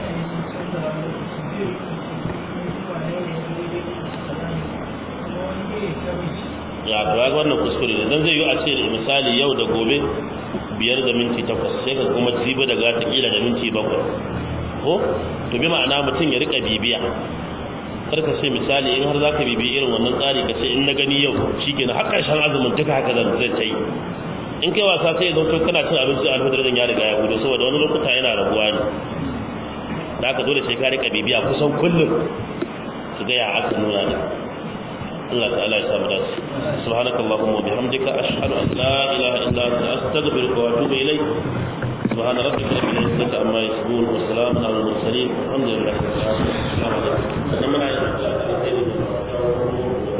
ya to ga wannan kuskure ne dan zai yi a ce misali yau da gobe biyar da minti takwas sai ka kuma jibi daga ta kila da minti bakwai ko to bi ma'ana mutum ya rika bibiya kar ka ce misali in har zaka bibi irin wannan tsari ka ce in na gani yau shikenan har karshen azumin duka haka zan zai ta yi in kai wasa sai ya zo kana cin abinci a alfadar ya riga ya gudu saboda wani lokuta yana rabuwa ne da haka dole sai ka rika bibiya kusan kullum su ga ya aka nuna ne Allah ta'ala ya samu dace subhanakallahumma wa bihamdika ashhadu an la ilaha illa anta astaghfiruka wa atubu ilayk سبحان ربك رب العزة عما يصفون وسلام على المرسلين والحمد لله رب العالمين